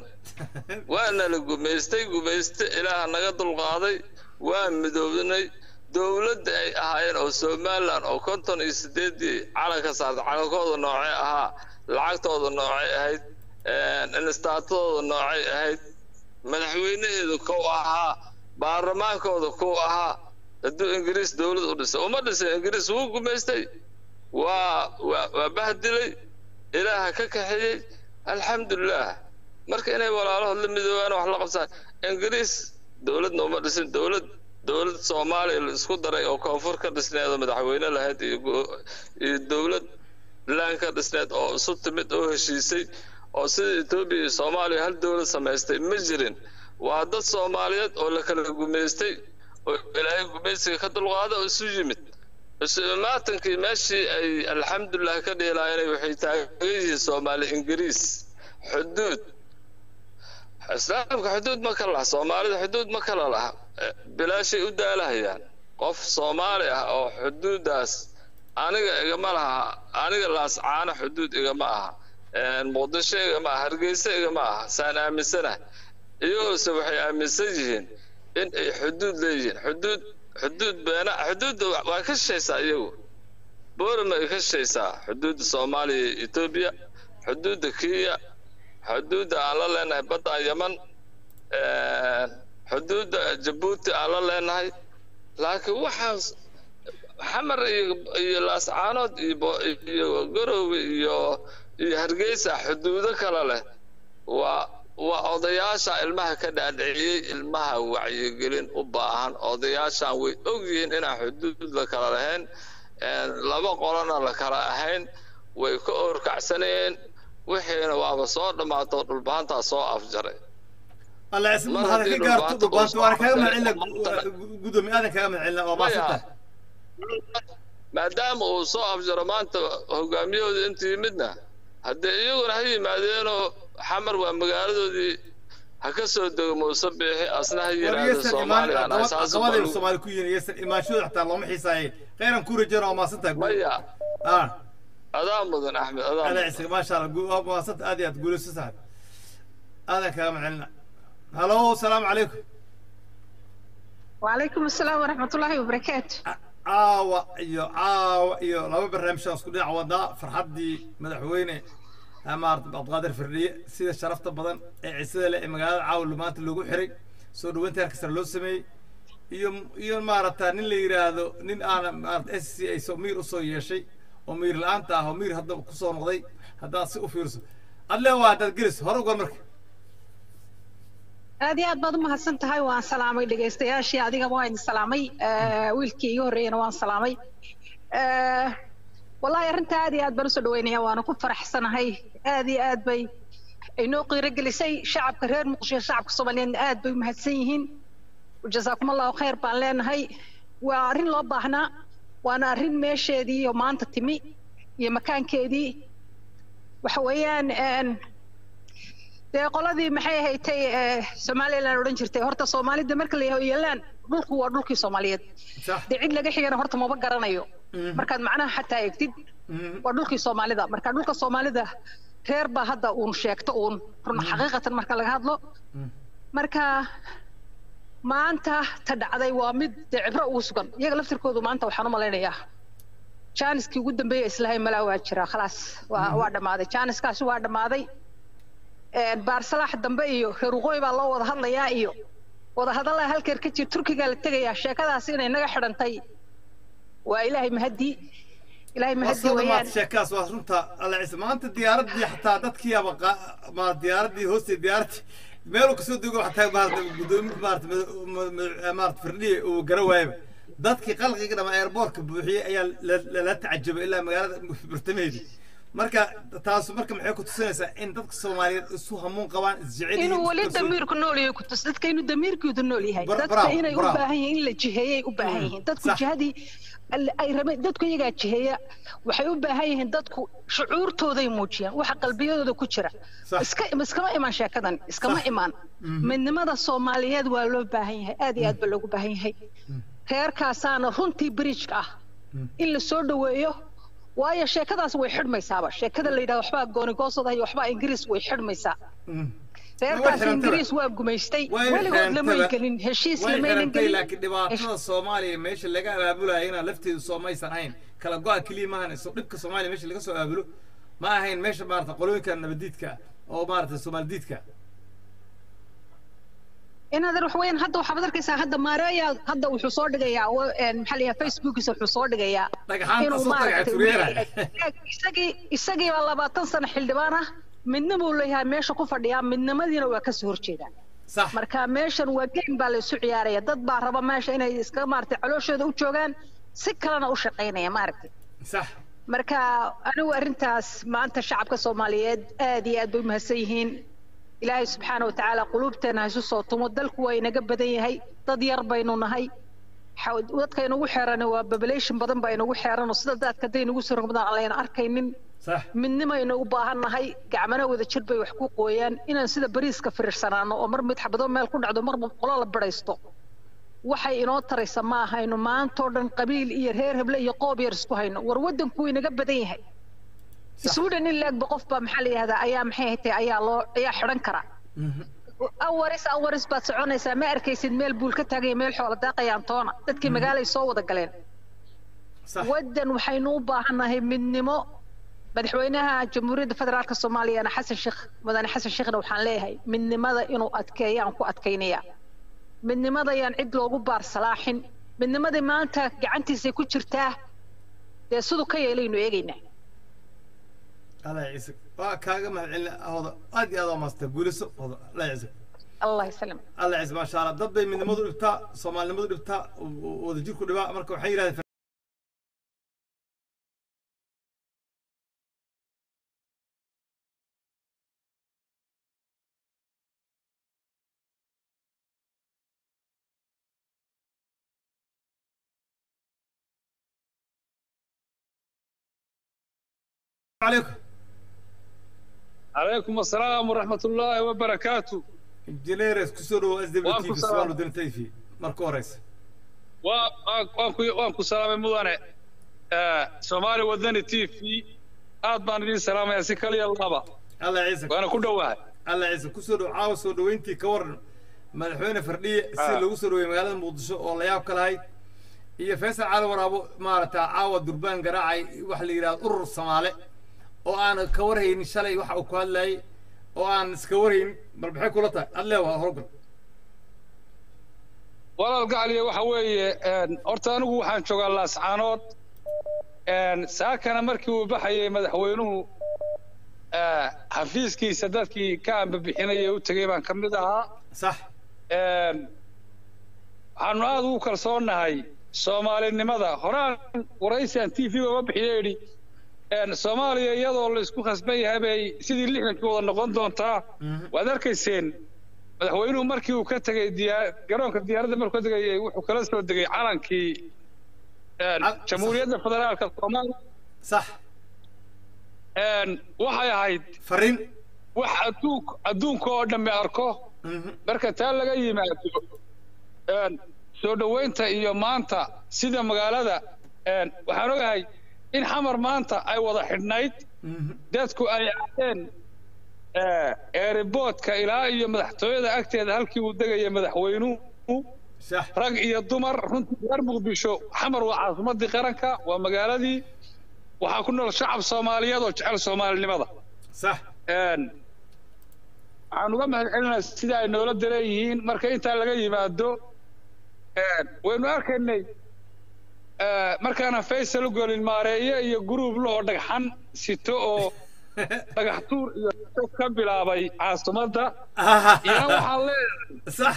waana la gumaystay gumayste ilaaha naga dulqaaday waa midoobnay dowladda ay ahaayeen oo somaliland oo konton iyo sideedii calanka saartay calankooda noocay ahaa lacagtooda noocay ahayd instaatadooda noocay ahayd madaxweynaheedu kow ahaa baarlamaankooda kow ahaa hadduu ingiriis dowlad u dhisay uma dhisay ingiriis wuu gumaystay waa waa waa bahdilay ilaaha ka kaxeeyey alxamdulilah marka inay walaalahood la midoobaan wax la qabsaan ingiriis dowladna uma dhisin dowlad dowlad soomaaliya la isku daray oo koonfur ka dhisneed oo madaxweyne lahayd iyo go- iyo dowlad laan ka dhisneed oo isu timid oo heshiisay oo sida etoobiya iyo soomaaliya hal dowlad samaystay ma jirin waa dad soomaaliyeed oo la kala gumaystay oo ilaahay gumaysiga ka dulqaada oo isu yimid isu imaatankii meeshii ay alxamdulilah ka dheelaayeen waxay taagan yihiin soomaali ingiriis xuduud islaamka xuduud ma kala laha soomaalida xuduud ma kala laha Eh, bilaashay u daalahayaan qof soomaali ah oo xuduudaas aniga igama laha aniga laascaano xuduud igama aha Eh, muqdisho igama aha hargeysa igama aha saan aaminsanahay iyagoose waxay aaminsan yihiin in ay xuduud leeyihiin xuduud xuduud beena xuduudda waa ka shishaysaa iyagu boorama ay ka shishaysaa xuduudda soomaaliya iyo etoobiya xuduudda kenya xuduudda aan la leenahay badda yaman xuduudda jabuuti aan la leenahay laakiin waxaas xamar iyo iyo laascaanood iyo iyo garowe iyo iyo hargeysa xuduudo kale leh waa waa odayaasha ilmaha ka dhaadhiciyey ilmaha wacyigelin u baahan odayaashan way ogyihiin inaan xuduud la kala lahayn laba qolona la kala ahayn way ka oorkacsanayeen wixiina waaba soo dhammaato dhulbahantaa soo afjaray alla isma hada ka gaarto dhulbaanta waana kaga macelina gudoomiye aadan kaga macelina waa maasanta maadaama uu soo afjaro maanta hogaamiyahooda inta yimidna haddee iyaguna ha yimaadeenoo xamar waa magaaladoodii ha ka soo dego muuse biixi asna ha yiraahdo soomaaliyan qabadayba soomaali ku yihin iysan imaanshooda xataa looma xiisaaye khayran ku rajana waa maasantaha maya adaa mudan axmed adaa ada isaga maasha allah waa maasanta aad iyo aad guulayso saaxib aadan kaga macelina halo asalaamu calaykum وعليكم السلام ورحمة الله وبركاته caawa iyo caawa iyo laba barnaamij aan isku dhinac wadaa farxaddii madaxweyne maarata cabdiqaadir firdhiye sida sharafta badan ee cisada leh ee magaalada caawa maanta loogu xiray soo dhaweynta heerkasare loo sameeyey iyo iyo maarata nin la yidhaahdo nin aana maarata s c ay soo miir usoo yeeshay oo miir la-aanta ah oo miir hadda kusoo noqday haddaad si u fiirso adle waa haddaad gelis hore ugal marka aad iyo aad baad u mahadsan tahay waan salaamay dhegaystayaashii adigaba waan idin salaamay wiilkii iga horreeyana waan salaamay wallahi arrinta aad iyo aad baan usoo dhaweynaya waana ku faraxsanahay aad iyo aad bay inoo qiiro gelisay shacabka reer muqdisho shacabka soomaaliyeedna aad bay u mahadsan yihiin jasaakum allahu khayr baan leenahay waa arrin loo baahnaa waana arrin meesheedii iyo maanta timi iyo makaankeedii waxa weeyaan dee qoladii maxay ahaydtay somaliland odhan jirtay horta soomaalida marka la yaho yeelaan dhulku waa dhulkii soomaaliyeed dee cid laga xigana horta maba garanayo markaad macnaha xataa egtid waa dhulkii soomaalida marka dhulka soomaalida reer baa hadda uun sheegto uun run xaqiiqatan marka laga hadlo marka maanta ta dhacday waa mid dee cibro ugu sugan iyaga laftirkoodu maanta waxaan u malaynayaa jaaniskii ugu dambeeya islahay malaa waa jiraa khalaas waa waa dhammaaday jaaniskaasi waa dhammaaday baarsalaax dambe iyo reer waqooyi baa loo wada hadlayaa iyo wadahadallaa halkeer ka jir turkigaa la tegayaa sheekadaasi inay naga xidhantay waa ilaahay mahadii ilaahay mahadii weeyaan sheekaas waa runta alla ciise maanta diyaaradii xataa dadkii aba ma diyaaradii hoostay diyaaradii meeluu kasoo dego xataa maarata gudoomi maarata maarata firdhiye uu gara waayaba dadkii qalqiga dhama airboortka buuxiyey ayaa lala tacajabay ilaa magaalada bartamaheedii marka taasu marka maxay ku tusinaysaa in dadka soomaaliyeed isu hamuun qabaan isjecel inuu weli damiirku nool yahay ku tus dadka inuu damiirkooda nool yahay dadka inay u baahan yihiin in la jiheeyay u baahan yihiin dadku jihadii ay rabeen dadku iyagaa jiheeya waxay u baahan yihiin dadku shucuurtooday muujiyaan waxa qalbiyadooda ku jira iska iskama imaan sheekadan iskama imaan midnimada soomaaliyeed waa loo baahan yahay aad iyo aad baa loogu baahan yahay reerkaasaana runtii bridgeka ah in la soo dhaweeyo waayo sheekadaas way xidhmaysaaba sheekada la yidhahdo waxbaa goonigoosada iyo waxbaa ingiriis way xidhmaysaa reerkaas ingiriis waa gumaystay weligood lamay gelin heshiis lamaynan gelin laakiin dhibaatada soomaaliya meesha laga abaabulayo inaa lafteedu soomaysan ahayn kala go-a keliya maahan iso dhibka soomaaliya meesha laga soo abaabulo ma ahayn meesha maarata qolooyinka nabadiidka oo maarata soomaalidiidka inaad wax weyn hadda waxaad arkaysaa hadda maareeya hadda wuxuu soo dhigayaa maxaa layaha facebookiisa wuxuu soo dhigayaa inuu isagii isagii baa labaatan sano xildhibaan ah midna buu leeyahay meesha ku fadhiyaa midnimadiina waa kasoo horjeedaa marka meeshan waa game baa la isu ciyaaraya dad baa raba meesha inay iska maaragtay calooshooda u joogaan si kalena u shaqaynaya maaragtay sax marka anigu arrintaas maanta shacabka soomaaliyeed aad iyo aad bay u mahadsan yihiin ilaahay subxaana watacaala quluubteena ha isu soo tumo dalku waa inaga badan yahay dad yar baynu nahay dadka inagu xeeran waa population badan baa inagu xeeran oo sida dadka hadday inagu soo rogmadaan aan layna arkaynin midnimaynu u baahan nahay gacmana wada jir bay wax ku qooyaan inaan sida bariiska firiirsanaano oo mar mid xabado meel ku dhacdo marba qolo la bidhaysto waxay inoo taraysa ma ahayno maantoo dhan qabiil iyo reer heble iyo qoob yar isku hayno war waddanku inaga badan yahay sweden in laegba qof baa maxaa la yihahdaa ayaa maxay haytay ayaa loo ayaa xidhan kara awaris awaris baad soconaysaa ma arkaysid meel buul ka taagaya meel xoola daaqayaan toona dadkii magaalay soo wada galeen sax waddan waxaynu u baahannahay midnimo madaxweynaha jamhuuriyadda federaalka soomaaliyana xasan sheekh mudane xasan sheekhna waxaan leeyahay midnimada inuu adkeeyaan ku adkaynaya midnimada ayaan cid loogu baar salaaxin midnimadii maanta gacantiisay ku jirtaa dee siduu ka yeelaynu eegaynaa allah ciise waa kaaga mahadcelin hoda aad iyo aad waa maasta guuliso hoda allah ciise allah ysalam allah ciise maasha allah dad bay midnimadu dhibtaa soomaalinimadu dhibtaa wada jirku dhibaa marka waxay yidhahdeen عليكم عليكم السلام ورحمة الله وبركاته انجينيرس كسروا اس دبليو تي وأنكم في سلام. سؤال ودن تيفي ماركو هوريس waa- waan- waan ku- waan ku salaamay mudane Eh, soomaali wadani t v aad baan idin salaamaya si kaliya laba الله يعزك waana ku dhowahay الله يعزك كسروا عاوز سو دوينتي كورن madaxweyne fardhiye si Ah. lagu soo dhaweeyey magaalada muqdisho oo la yaab ka lahayd iyo faysal cali waraabo maaragta caawa durbaan garaacay waxa la yidhahda urur soomaale oo aan ka warhaynin shalay waxa uu ku hadlayay oo aan iska warhaynin bal maxay kula tahay adlee waa howlgal walaal gacaliya waxa weeye een, horta anigu waxaan joogaa laascaanood een, saakana markii uu baxayay madaxweynuhu eh, xafiiskiisa dadkii ka ambabixinaya u tegey baan ka mid ahaa sax Een, waxaanu aad ugu kalsoonnahay soomaalinimada horaan waraysian t v uga bixiyo yidhi een, soomaaliya iyadoo la isku khasban yahay bay sidii lixdankii wada noqon doontaa waad arkayseen madaxweynuhu markii uu ka tegey diyaa- garoonka diyaaradda markuu ka tegayay wuxuu kala soo degay calankii een, Cal- jamhuuriyadda federaalka soomaaliya sax Een, waxay ahayd fariin wax adduunk adduunka oo dhammi arko Mhm. marka taa laga yimaado een, soo dhoweynta iyo maanta sida magaalada een, waxaan ogahay in xamar maanta ay wada xidhnayd Mhm. dadku ay aadeen eeriboodka ilaa iyo madaxtooyada agteeda halkii uu degaya madaxweynuhu sax rag iyo dumar runtii reer muqdisho xamar waa caasimadii qaranka waa magaaladii waxaa ku nool shacab soomaaliyeed oo jecel soomaalinimada sax Een, waxaan uga mahad celinayaa sida ay noola dareeyihiin marka intaa laga yimaado een, waynu arkaynay eh, markaana faysal u golin maareeye iyo guruub lahoo dhagxan sito oo dhagax tuur iyo xog ka bilaabay caasimadda iyana waxaan leeyahay sax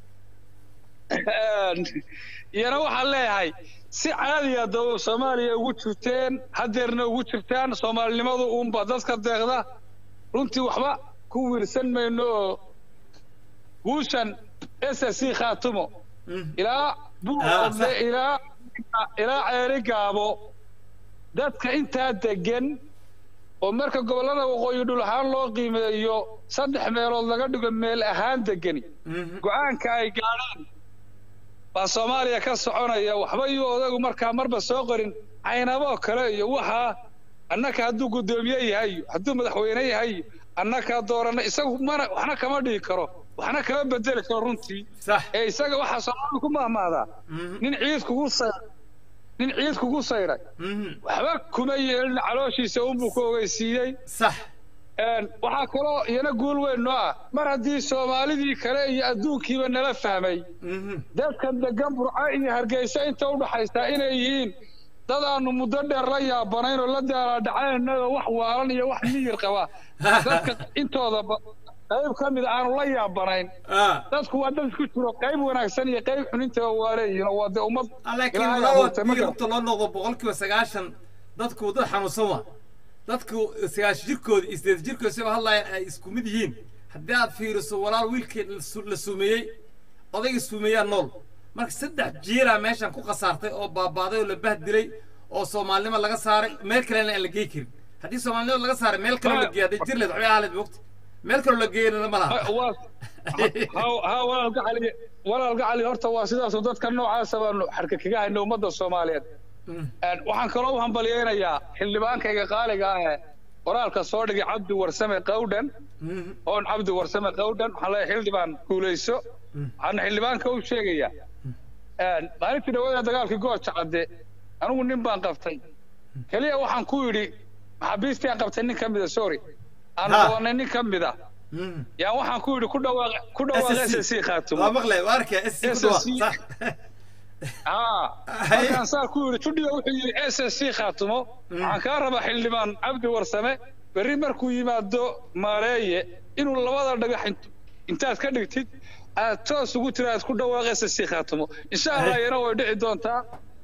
een, iyana waxaan leeyahay si caadiya daba soomaaliya ugu jirteen hadeerna ugu jirtaan soomaalinimadu uunba dadka deeqda runtii waxba ku wiirsan mayno oo guushan s s c khaatumo ilaa Ah, buuqodle sax. ilaa ilaa ceeri gaabo dadka intaa degan oo marka gobollada waqooyi dhul ahaan loo qiimeeyo saddex meelood laga dhigo meel ahaan degani Mhm. go-aanka ay gaadhaan baa soomaaliya ka soconaya waxba iyo odagu markaa marba soo qorin caynaboo kale iyo waxaa annaka hadduu guddoomiye yahay hadduu madaxweyne yahay annaka doorana isagu mana waxna kama dhigi karo waxna kama bedeli karo runtii sax ee isaga waxaa soomaalidu ku mahmaadaa Mhm. nin ciid kugu say nin ciid kugu sayray Mhm. waxba kuma yeelin calooshiisa unbuu ku ogeysiiyey sax Een, waxaa kaloo iyana guul weyn noo ah mar haddii soomaalidii kale iyo adduunkiiba nala fahmay Mhm. dadkan degan burco iyo hargeysa inta u dhaxaysa inay yihiin dad aanu muddo dheer la yaabanayn oo la daalaadhacaynao wax waalan iyo wax miyir qaba dadka intooda ba- qayb ka mid aanu la yaabanayn ah dadku waa dad isku jiro qayb wanaagsan iyo qayb xun intaba waa leeyihiin oo waa dee ummad laakiin Ilaahay walaal abuurtay, ma haddii garan. runta loo noqdo boqolkiiba sagaashan dadku dad xanuunsan waa dadku sagaash jirkooda iyo sideed jirkooda isagoo hadlaya ay isku mid yihiin haddii aad fiiriso walaal wiilkii la su- la suumeeyey odayga suumeeyaa nool marka saddex jiiraa meeshan ku khasaartay oo baabaaday oo la bahdilay oo soomaalinimo laga saaray meel kalena aan la gey karin haddii soomaalinimo laga saaray meel kaloo la geeyo hadday jir leed waxbay ahaa leed mogta meel kaloo la geeyana ma laha waa ha- ha walaalka cali walaalka cali horta waa sidaasoo dadka noocaasa baanu xarka kaga hayna ummadda soomaaliyeed Een, waxaan kaloo u hambalyeynayaa xildhibaankayga qaaliga ah ee qoraalka soo dhigay cabdi warsame qawdhan oon cabdi warsame qawdhan waxaan leeyahay xildhibaan guulayso waxaana xildhibaanka u sheegayaa maalintii dhawaada dagaalkii gooja cadde anigu nin baan qabtay keliya waxaan ku yidhi maxaabiistii aan qabtay nin ka mida sorry aan Ha. qabanay nin ka mida yaan waxaan ku yidhi ku dhawaaq ku dhawaaq s s c khaatumo waa maqlay waa arkaya SSC ku dhawaaq SSC. sax haa Haye. markaan saa ku yidhi tudhiga wuxuu yidhi s s c khaatumo waxaan kaa rabaa xildhibaan cabdi warsame berri markuu yimaado maareeye inuu labada dhagax int- intaad ka dhigtid aad toos ugu tiraad ku dhawaaq s s c khaatumo insha allah iyana way dhici doontaa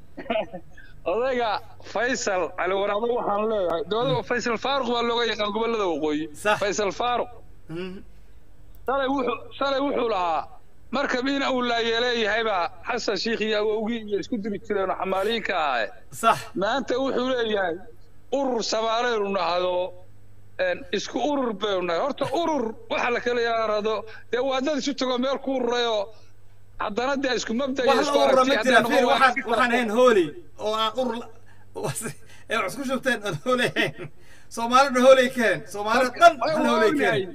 odayga faysal cali waraabo waxaan leeyahay dowlada faysal faaruq baa looga yaqaan gobolada waqooyi Sax. faysal faaruq shalay wuxuu shalay wuxuu lahaa markab in uu laayeeleeyahayba xasan shiikh iyo awowgii iyo isku diri jireen oo xamaaliyiinka ahaye sax maanta wuxuu leeyahay urur samaaleynu nahdo een, isku urur baynu nahay horta urur waxa la kala yaarado dee waa dad isu tago meel ku ururayoo haddana dee isku mabda iyo wax isku la urura aragti ma hadday jira noqon fiir waa waxaan si kala waxaan ahayn hooley oo aan urur la- was- ee wax isku shubteen aan hooley ahayn soomaalina hooley keen soomaalida dhan hal hooley keen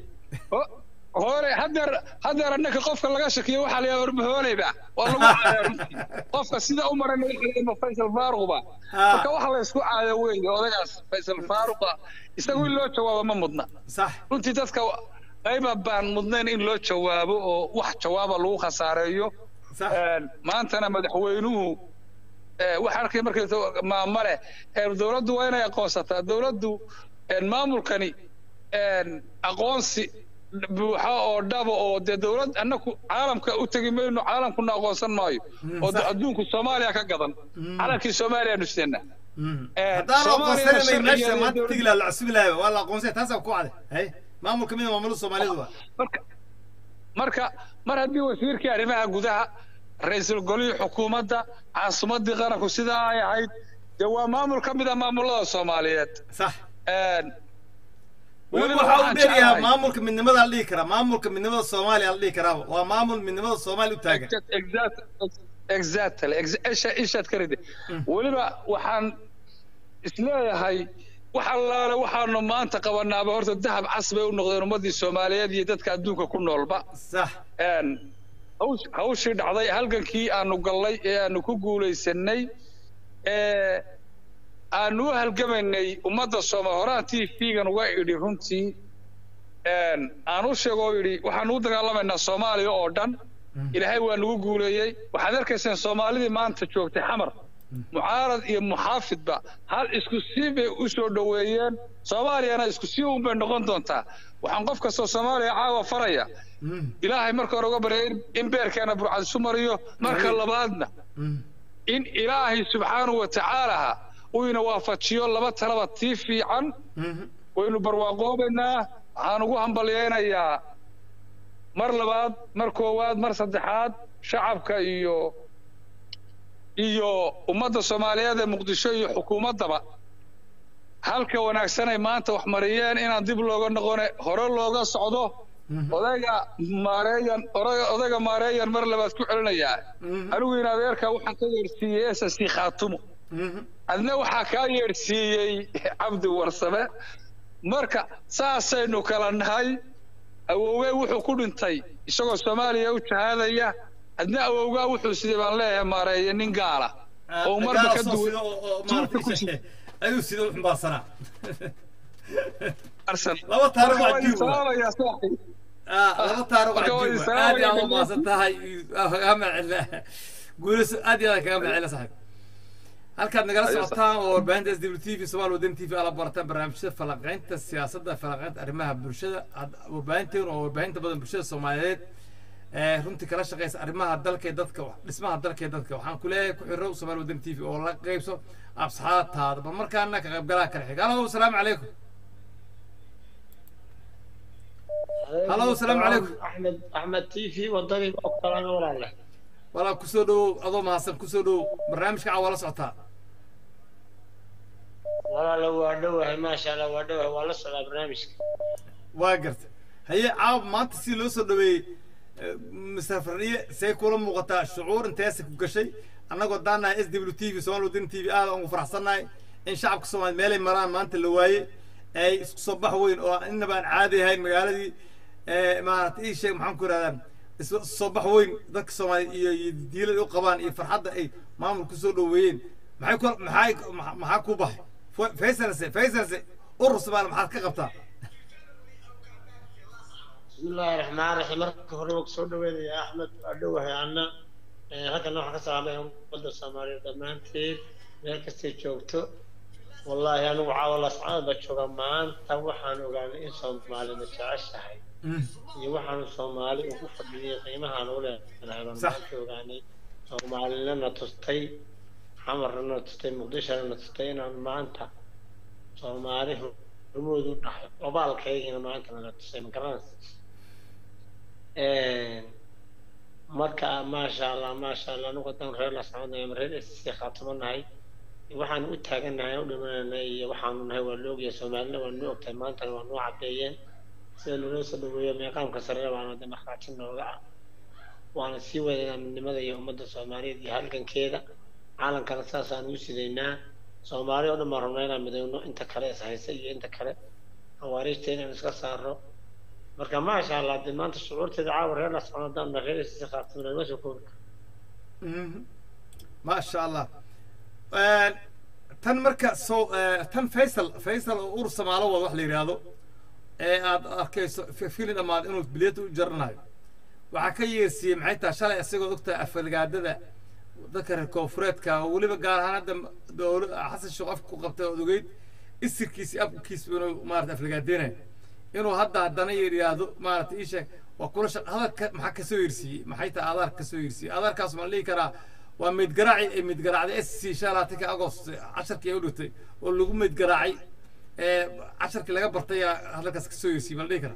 hore hadeer hadeer annaka qofka laga shakiyo waxaa la yaaba warba hooleyba waa lagu caaya runtii qofka sida u maran ma faysal faaruqba Ah. marka waxa la isku caaya weeye odagaas faysal faaruqa isagu in loo jawaabo ma mudna sax runtii dadka qayba baan mudnayn in loo jawaabo oo wax jawaaba lagu khasaareeyo sax Een, maantana madaxweynuhu ee, waxa arkay markay maamale ee, dowladdu waa inay aqoonsataa dowladdu een, maamulkani een, aqoonsi buuxa oo dhaba oo dee dowlad annaku caalamka u tegi mayno caalamkuna aqoonsan maayo oo sax. adduunku soomaaliya ka gadan calankii soomaaliya nusena haddaan aqoonsananay meesha maanta tegi lahaa la cusbi lahaa waa la aqoonsanya taasaa ku cade hay maamulka mida maamulada soomaalidu waa marka marka mar haddii wasiirkii arrimaha gudaha ra-iisul golihii xukuumadda caasimadii qaranku sidaa ay ahayd dee waa maamul ka mid a maamulada soomaaliyeed sax Een, weliba weliba waxaa u waxaan dheeryahaa jeclahay- maamulka midnimada la dhihi karaa maamulka midnimada soomaaliya la dhihi karaa waa maamul midnimada soomaaliya u taagan Exact- exactly ex- isha- ishaad ka ridi weliba waxaan isleeyahay wax allaale waxaanu maanta qabanaaba horta dahab cas bay u noqdeen ummadii soomaaliyeed iyo dadka adduunka ku noolba sax Een, haws- hawshii dhacday halgankii aanu gallay ee aanu ku guulaysanay ee aanu u halgamaynay ummadda sooma horaan t v-gan uga idhi runtii een, aan u sheego oo idhi waxaanu u dagaalamaynaa soomaaliya oo dhan ilaahay waa nagu guuleeyey waxaad arkayseen soomaalidii maanta joogtay xamar mucaarad iyo muxaafidba hal isku sii bay u soo dhoweeyeen soomaaliyana isku sii un bay noqon doontaa waxaan qof kastoo soomaaliya caawa faraya ilaahay marka hore uga baryay in- in beerkeena burcad isu mariyo marka labaadna in ilaahay subxaanahu wa tacaalaha uu ina waafajiyo laba talaba tii fiican waynu barwaaqoobaynaa waxaan ugu hambalyaynayaa mar labaad mar koowaad mar saddexaad shacabka iyo iyo ummadda soomaaliyeed ee muqdisho iyo xukuumaddaba halka wanaagsanay maanta wax mariyeen inaan dib looga noqone hore looga socdo odayga maareeyan ora- odayga maareeyan mar labaad ku celinayaa anigu in adeerka waxaan ka yeedhsiiyey s s c khaatumo adna waxaa kaa yeedhsiiyey cabdi warsame marka saasaynu kala nahay awowgey wuxuu ku dhintay isagoo soomaaliya u jahaadaya adna awowgaa wuxuu sidii baan leeyahay maareeye nin gaala oo marba ka duwan tuurka ku sida ayuu sida u xumbaarsanaa arsan laba taariikh Marka waa waan jiib waa. salaamayaa saaxiib Ah, laba taariikh Marka waa waa jiib waa. islaam aad iyo aad iyo u maasan tahay Ah, kaga mahadcelina guulayso aad iyo aad kaga mahadcelina saaxiib halkaad nagala Ayo, socotaan oo warbaahinta s w t v somaali wadan t v ala barataan barnaamijyada falanqaynta siyaasadda falanqaynta arrimaha bulshada Had- warbaahinteenu oo warbaahinta badan bulshada soomaaliyeed ee runtii kala shaqeysa arrimaha dalka iyo dadka dhismaha dalka iyo dadka waxaan ku leeyahay ku xiro somaali wadan t v oo la qeybso absaxaataada bal markaana ka qaybgalaha kala xiga halo asalaamu calaykum Halo, asalaamu calaykum. axmed axmed t v wadadii oo kalana walaale walaa kusoo dhowow adoo mahadsan kusoo dhowow barnaamijka caa waa la socotaa walaale waa dhowahay maasha allah waa dhowahay waa la socdaa barnaamijka waa garta haye caaw maanta si loo soo dhaweeyey mister farniye see kula muuqataa shucuur inteesa ku gashay annagoo daanahay s w t v somaali wadani t v aad aan ugu faraxsannahay in shacabka soomaaliya meelay maraan maanta la waayey ay isku soo bax weyn oo inaba aan caadi ahayn magaaladii maaragtay ii sheeg maxaan ku ihahdaa isu soo bax weyn dadka soomaaliya iyo iyo diilada u qabaan iyo farxadda ay maamul kusoo dhoweeyeen maxay ku maxay maxaa ku baxay faysalse faysalse urur soomaali maxaad ka qabtaa بسم الله الرحمن الرحيم marka hore waan kusoo dhaweynayaa axmed waa dhowahay anna halkan waxaan ka salaamaya ummadda soomaaliyeed dhammaanteed meel kastay joogto wallaahi anigu caawa lascada baa jooga maanta waxaan ogaanay in soomaalina jeceshahay iyo waxaanu soomaali ugu fadhiyay qiimahaan u leenahay baan maanta ogaanay soomaalina na tustay xamarna na tustay muqdishona na tustay inaan maanta soomaali rumoodu dhahay obaalkaygina maanta nala tusay ma garanaysa marka maasha allah maasha allah anigu haddaan reer la soconayo ama reer sc khaatimanahay waxaan u taaganahay u dhimanayna iyo waxaanu nahay waa loogyahay soomaalina waa noo ogtahay maantana waa noo cadeeyeen sida naloo soo dhaweeyo meeqaamka sarere baana de markhaati nooga ah waana sii wadaynaa midnimada iyo ummadda soomaaliyeed iyo halgankeeda caalankana saasaan u sidaynaa soomaali oo dhan baan rabnaa inaan midayno inta kale is haysa iyo inta kale hawaariijta inaan iska saaro marka maasha allah dee maanta shucuurteeda caawa reer la socon haddaan reer si khaatimina ma soo koobi maasha allah tan marka soo tan faysal faysal oo ur samaalo wada wax la yidhaahdo ee aad arkayso filin dhammaad inuu biliyada u jaranayo waxaa ka yeersiiyey maxay tahay shalay isagoo ogtahay afalgaadada dadka reer koonfureedka oo weliba gaar ahaan hadda dowla xasan sheekh afka ku qabtay ood ogeyd isirkiisi afkiis inuu maarata aflagaadeynayo inuu hadda haddana yidhaahdo maarata ii sheeg waa kula shaq hadalka maxaa kasoo yeersiiyey maxay tahay adaarka kasoo yeersiiyey adaarkaas maan dhihi karaa waa meydgaraaci ay meydgaraacday s c shan labaatanka agost casharkii ay u dhigtay oo lagu meydgaraacay casharkii laga bartay aa hadalkaas kasoo yeersiiyey maan dhihi karaa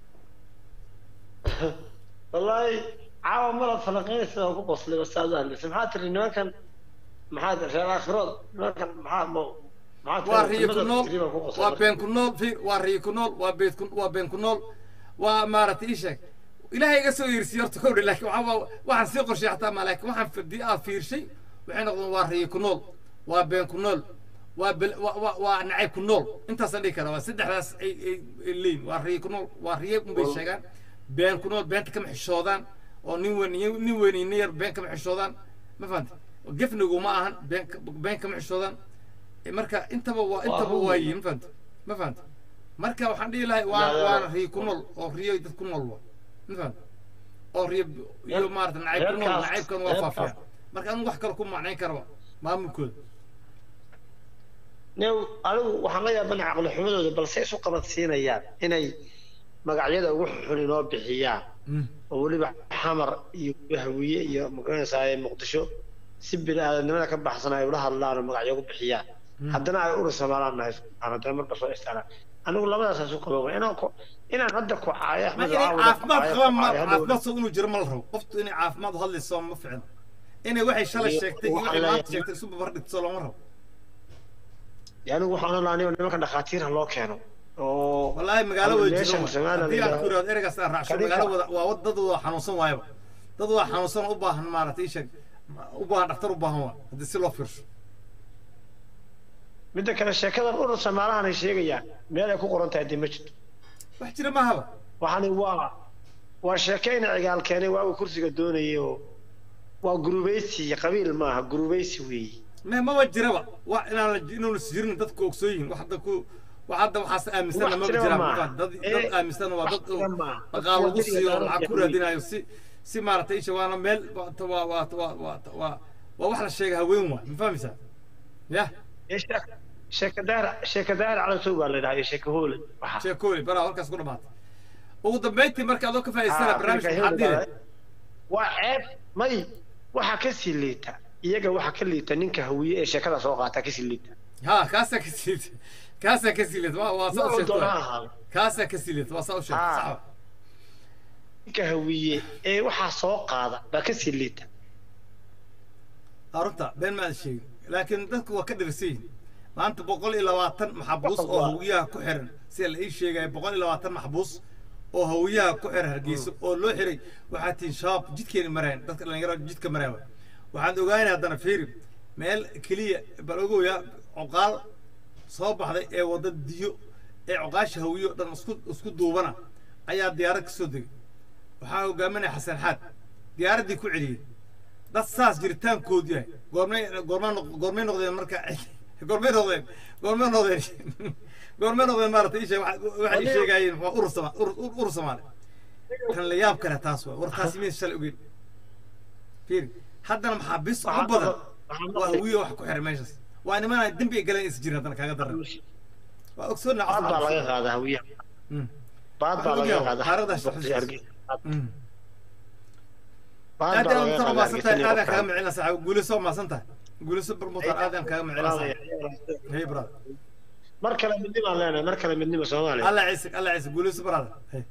wallaahi caawa malad falaqeynaysa oo ku qoslay wasaad u hadlaysa maxaa tiri nimankan maxaad reer aakhirood nimankan maxaa mo waa riyo ku nool waa been ku nool fiir waa riyo ku nool waa beed ku waa been ku nool waa maaragtay ii sheeg ilaahay iga soo yeersiiyey horta kowdhe laakiin waxaa waxaan sii qorshay xataa ma laakiin waxaan fadi aad fiirshay waxay noqdeen waa riyo ku nool waa been ku nool waa bel waa waa nacayb ku nool intaasaan dhihi karaa waa saddexdaas ay ay leeyihin waa riyo ku nool waa riyo unbay sheegaan been ku nool beenta kama xishoodaan oo nin weyn nin weyn iyo nin yar been kama xishoodaan ma fahantay gefnigu ma ahan been been kama xishoodaan marka intaba waa intaba waa yihin ma fahantay ma fahantay marka waxaan dhihi lahay waa waana riyo ku nool oo riyo dad ku nool waa ma fahantay oo riyo iyo maarata nacayb ku nool nacaybkan waa faafiya marka anigu wax kale ku macnayn karaba maamulkooda new anigu waxaan la yaabana caqli xumadooda balse isu qabadsiinayaan inay magacyada ugu xun inoo bixiyaan oo weliba xamar iyo hawiye iyo magaranaysaa muqdisho si bini aadamnimada ka baxsan ay ula hadlaan oo magacyo ugu bixiyaan haddana ay uri somaalaan nahay subxaan haddana marka soo istaalaan anigu labadaas isu qaba inaan ku inaan hadda ku caayo ma inay caafimaad qabaan ma caafimaad soo inuu jiro ma la rabo qoftu inay caafimaad u hadlayso ma ficno inay waxay shalay sheegtay iyo waxay maanta sheegtay isu babar dhigto looma rabo anigu waxaan olaa anigo nimanka dhakhaatiir ha loo keeno oo wallaahi magaalo wada jiro haddii aan ku yidhahdo ereygaas aan raacsho magaalo wada waa dad wada xanuunsan waayaba dad wada xanuunsan u baahan maaragtay ii sheeg u baahan dhaktar u baahan waa haddii si loo fiirsho midda kale sheekadan urur samaalahan ay sheegayaan meel ay ku qoran tahay dee ma jirto wax jira mahaba waxani waa waa sheekeyna cigaal keenay waagu kursiga doonayay oo waa gurubaysi qabiil maaha gurubaysi weeye me maba jiraba waa inaan inuuna jirin dadku ogsoon yihin wax hadda ku wax hadda waxaas aaminsanna maba jiraan dad dad aaminsan waa dad dhaqaal lagu siiyo oo lacag ku raadinayo si si maaragtay isha waana meel waa waa waa waa waa waa wax la sheega haween waa ma fahmaysaa yah sheekadaar sheekadaar calasow baa la yidhaha iyo sheeka hoole sheeka hoole baraa halkaas ku dhamaatay ugu dambeyntii marka adoo ka faa'iidsana barnaamijka maxaa diiday waa ceeb may waxaa ka sii liita iyaga waxaa ka liita ninka hawiye ee sheekada soo qaata kasii liita ha kaasaa ka sii liita kaasaa ka sii liita waa waa saa u sheegtay kaasaa ka sii liita waa saa u sheegtay sax ninka hawiye ee waxaa soo qaada baa ka sii liita arunta been ma aad sheegin laakiin dadku waa ka dhirsan yihin maanta boqol iyo labaatan maxbuus oo hawiyaha ku xiran sida la ii sheegaya boqol iyo labaatan maxbuus oo hawiyaha ku xiran hargeysa oo loo xiray waxaa tihin shabaab jidkeena marayan dadka dhalinyarada jidka maraya waxaan ogaanay haddana fiiri meel keliya bal ogoya coqaal soo baxday ee wadda diyo ee cuqaasha hawiyo dhan isku isku duubana ayaa diyaarad ka soo degay waxaa hogaaminaya xasan xaad diyaaraddii ku celiyey dad saas jiritaankoodu yahay goormay goormaa noq- goormay noqdeen marka goormay noqdeen goormay noqdeen goormay noqdeen maaragtay isha waxay ii sheegaayeen waa urur sama urur urur soomaali kan la yaab kale taas waa war taasi miyay shalay ogeyn fiiri haddana maxaa bis ugu badan waa hawiyo wax ku xiray meeshaas waa nimanaa dembi ay galeen is jirin haddana kaaga daran waa ogsoonna baad baa laga qaadaa hawiyaha baad baa laga qaadaa Taariikhdaas Muqdisho, Hargeysa. Mm. baad aad baa aan laga taro qaadaa maasan tahay Hargeysa aadaan kaaga iyo micina saxa guuliso maasan tahay guuliso barmutar aadaan kaaga micina saxa hey brother mar kale midnimo aan leenahay mar kale midnimo soomaaliya alla ciise alla ciise guuliso brother hey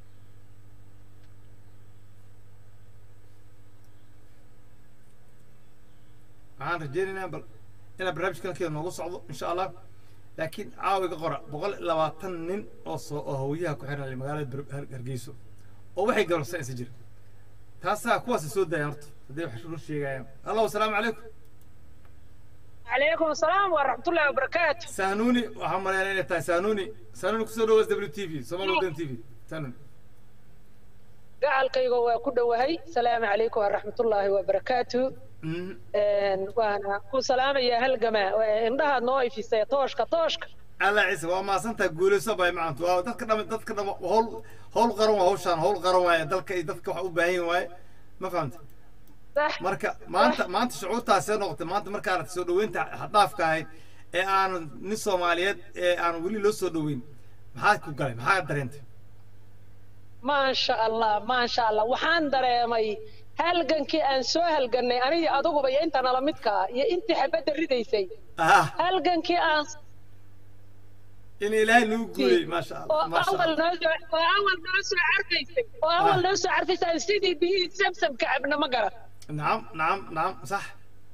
waxaan rajeynaynaa bal inaa barnaamijka halkeeda noogu socdo insha allah laakiin caawiga qora boqol iyo labaatan nin oo soo oo hawyaha ku xiran magaalada Ber- Har- hargeyso oo waxay galabsan isa jira taasaa kuwaas soo daaya horta haddii wax run sheegayaan allahu asalaamu calaykum عليكم السلام ورحمة الله وبركاته sahnuuni waxaan maleynaa inay tahay sahnuuni sahnuuni kusoo dhawaas w t v somal wadan t v sahnuuni gacalkayga waa ku dhowahay salaamu calaykum waraxmatullaahi wabarakaatu Mhm. waana ku salaamayaa halgama indhahaad noo ifisay tooshka tooshka alla ciise waa maasantaha guulayso bay macantu waa dadka dham dadka dham hawl hawl qaran waa hawshaan hawl qaran waaye dalka iyo dadka wax u baahan yihin waaye ma fahamta sax marka maanta maanta shucuurtaasee noqotay maanta markaa aragtay soo dhaweynta xaddaafka ahayd ee aanu nin soomaaliyeed ee aan weli loo soo dhaweyn maxaad ku galay maxaa dareentay maasha allah maasha allah waxaan dareemay halgankii aan soo halgannay aniga aduguba iyo inta nala midkaa iyo intii xabadda ridaysay ah halgankii aan in ilaahay nagu guuriyey maasha oo allah maasha awal allah noo soo oo awal noo soo carfaysay oo awal noo soo carfaysay sidii biyihii samsamka cabna ma garan nacam nacam nacam sax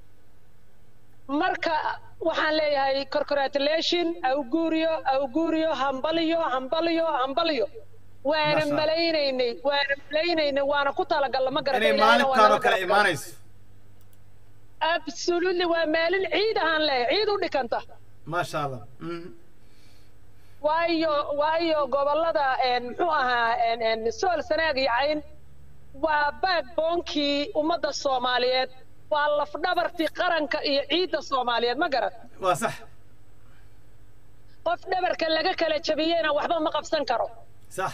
marka waxaan leeyahay corcoratulation awguuriyo awguuriyo hambaliyo hambaliyo hambaliyo waana Masha Allah. malaynaynay waana malaynaynay waana ku talagalla ma garata inay ilaahayna waa maalintaan oo naga kale garab galay. imaanayso absolutely waa maalin ciid ahaan leeyahay ciid u dhikanta maasha allah Mhm. waayo waayo gobollada een, muxuu ahaa een, een, sool sanaag iyo cayn waa backboonkii ummadda soomaaliyeed waa lafdhabartii qaranka iyo ciidda soomaaliyeed ma garat waa sax qof dhabarka laga kala jabiyeyna waxba ma qabsan karo sax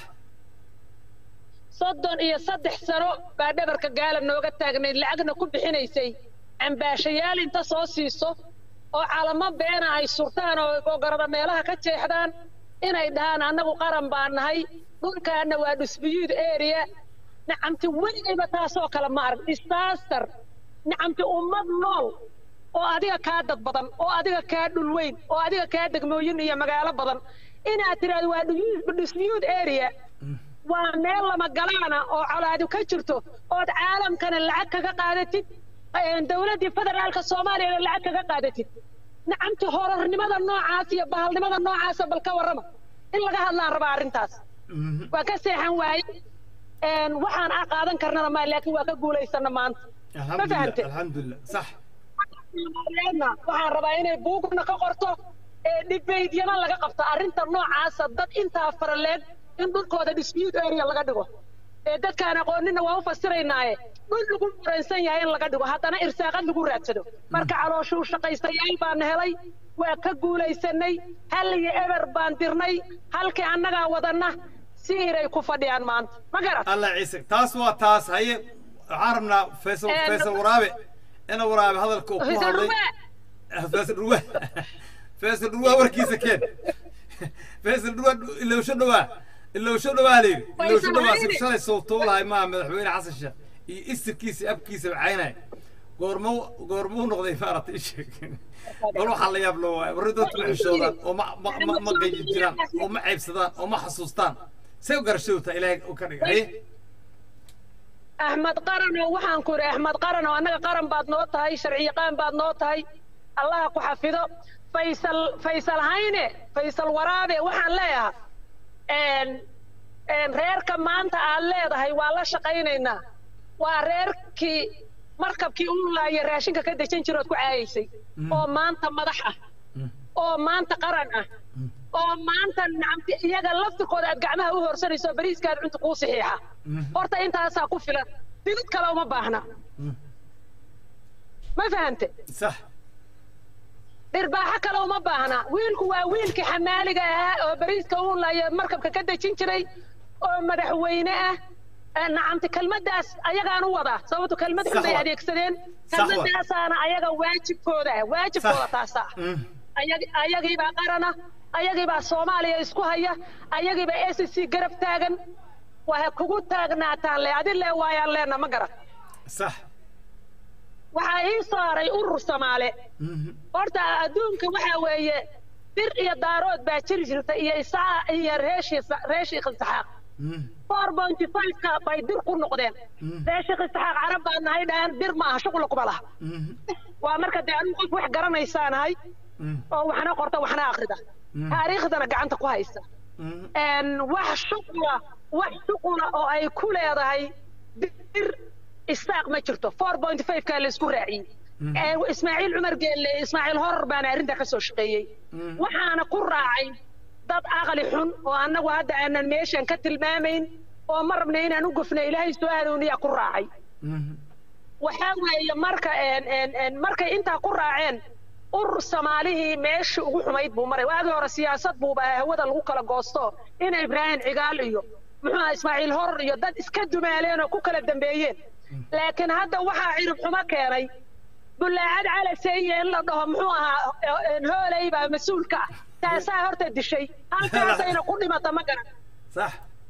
soddon iyo saddex sano baa dhabarka gaala nooga taagnayd lacagna ku bixinaysay cambaashayaal inta soo siiso oo calamo beena ay surtaan oo gogarada meelaha ka jeexdaan inay dhahaan annagu qaran baan nahay dhulkaana waa dhusbiyuud area nacamti weligayba taasoo kale ma arag disaster nacamti ummad nool oo adiga kaa dad badan oo adiga kaa dhul weyn oo adiga kaa degmooyin iyo magaalo badan inaad tiraahdo waa dhusbiyuud area waa meel lama galaana oo colaadu ka jirto ood caalamkana lacag kaga qaadatid dowladdii federaalka soomaaliyana lacag kaga qaadatid nacamti horarnimada noocaas iyo bahalnimada noocaasa bal ka warrama in laga hadlaan rabaa arrintaas waa ka seexan waaye waxaan a qaadan karnana maa laakiin waa ka guulaysana maanta ma alxamdulilah fahante alxamdulilah sax soomaaliyeedna waxaan rabaa inay buugna ka qorto ee dhibeydyana laga qabto arrinta noocaasa dad intaa faraleeg in dhulkooda dispute area laga dhigo ee dadkaan aqoonina waa u fasiraynaaye dhul lagu muransan yahay in laga dhigo haddana irsaaqad lagu raadsado marka calooshuu shaqaystayaal baan helay waa ka guulaysanay hal iyo eber baan dirnay halkii annagaa wadanna si iray ku fadhiyaan maanta ma garat allah ciise taas waa taas haye waxaan rabnaa faysal Ee, faysal waraabe ina waraabe hadalka uu ku Faysal hadlay Ruwe. faysal dhurwaa faysal dhurwaa warkiisa keen faysal dhurwaa ilowsho dhawaa ilowsho dhawaa la yidhi ilowsho Faysal dhawaa Hayne. si shalay sowtuulahay maa madaxweyne xasan sheekh iyo isirkiisa abkiisa caynaya goormuu goormuu noqday maaragtay isheeg bal waxaa la yaab loo waaya warri dadku ma xishoodaan oo ma ma ma ma gayi jiraan oo ma ceybsadaan oo ma xasuustaan say u garashadowtaa ilaahay u ka dhiga haye axmed qaranow waxaan ku idhi axmed qaranow annaga qaran baad noo tahay sharciyaqaan baad noo tahay allaha ku xafido faysal faysal hayne faysal waraabe waxaan leeyahay een een reerka maanta aad leedahay waa la shaqaynaynaa waa reerkii markabkii u laaya raashinka ka dejan jirood ku caayaysay oo maanta madax ah oo maanta qaran ah oo maanta nacamti iyaga laftirkooda aad gacmaha u horsanayso oo bariiskaad cunta kuu saxiixa horta intaasaa ku filan digid kale uma baahna ma fahante sax dhirbaaxo kale uma baahna wiilku waa wiilkii xamaaliga ahaa oo bariiska uu layo markabka ka dejin jiray oo madaxweyne ah ee nacamti kelmaddaas ayagaan u wadaa sababto kelmad xun Sax bay wa. adeegsadeen Sax wa. kelmadaasaana ayaga waajibkooda ah waajibkooda Sax. taasaa Mm. ayag- ayagiibaa qarana ayagiibaa soomaaliya isku haya ayagiibaa s c garab taagan waa kugu taagnaataan le adi le waayaan leena ma garan sax waxaa ii saaray urur soomaale horta adduunka waxaa weeye bir iyo daarood baa jiri jirta iyo isaa iyo reeshii reeshii qinsaxaaq four pointy five-ka bay bir ku noqdeen reeshii qinsaxaaq carab baa nahay dhahan bir maaha shuqla kuma laha waa marka dee anigu qof wax garanaysaanahay oo waxna qorta waxna akrida taariikhdana gacanta ku haysta een wax shuqula wax shuqula oo ay ku leedahay bir istaaq ma jirto four point five kaa la isku raaciyey Ee, ismaaciil cumar geelle ismaaciil horar baana arrintaa ka soo shaqeeyey waxaana ku raacay dad aqli xun oo annagu hadda aanan meeshan ka tilmaamayn oo ma rabna inaan u gofna ilaahay soo adooniyaa ku raacay waxaa weeye marka een- een- een markay intaa ku raaceen urur soomaalihii meesha ugu xumayd buu maray waagii hore siyaasad buuba hawada lagu kala goosto ina ibraahim cigaal iyo muxuu ahaa ismaaciil horar iyo dad iska dumaaleen oo ku kala dambeeyeen laakiin hadda waxaa cirib xumo keenay bullaacad calaseeye in la dhaho muxuu ahaa een hooley baa mas-uulka ah taasaa horta dishay halkaasayna ku dhimata ma garan sax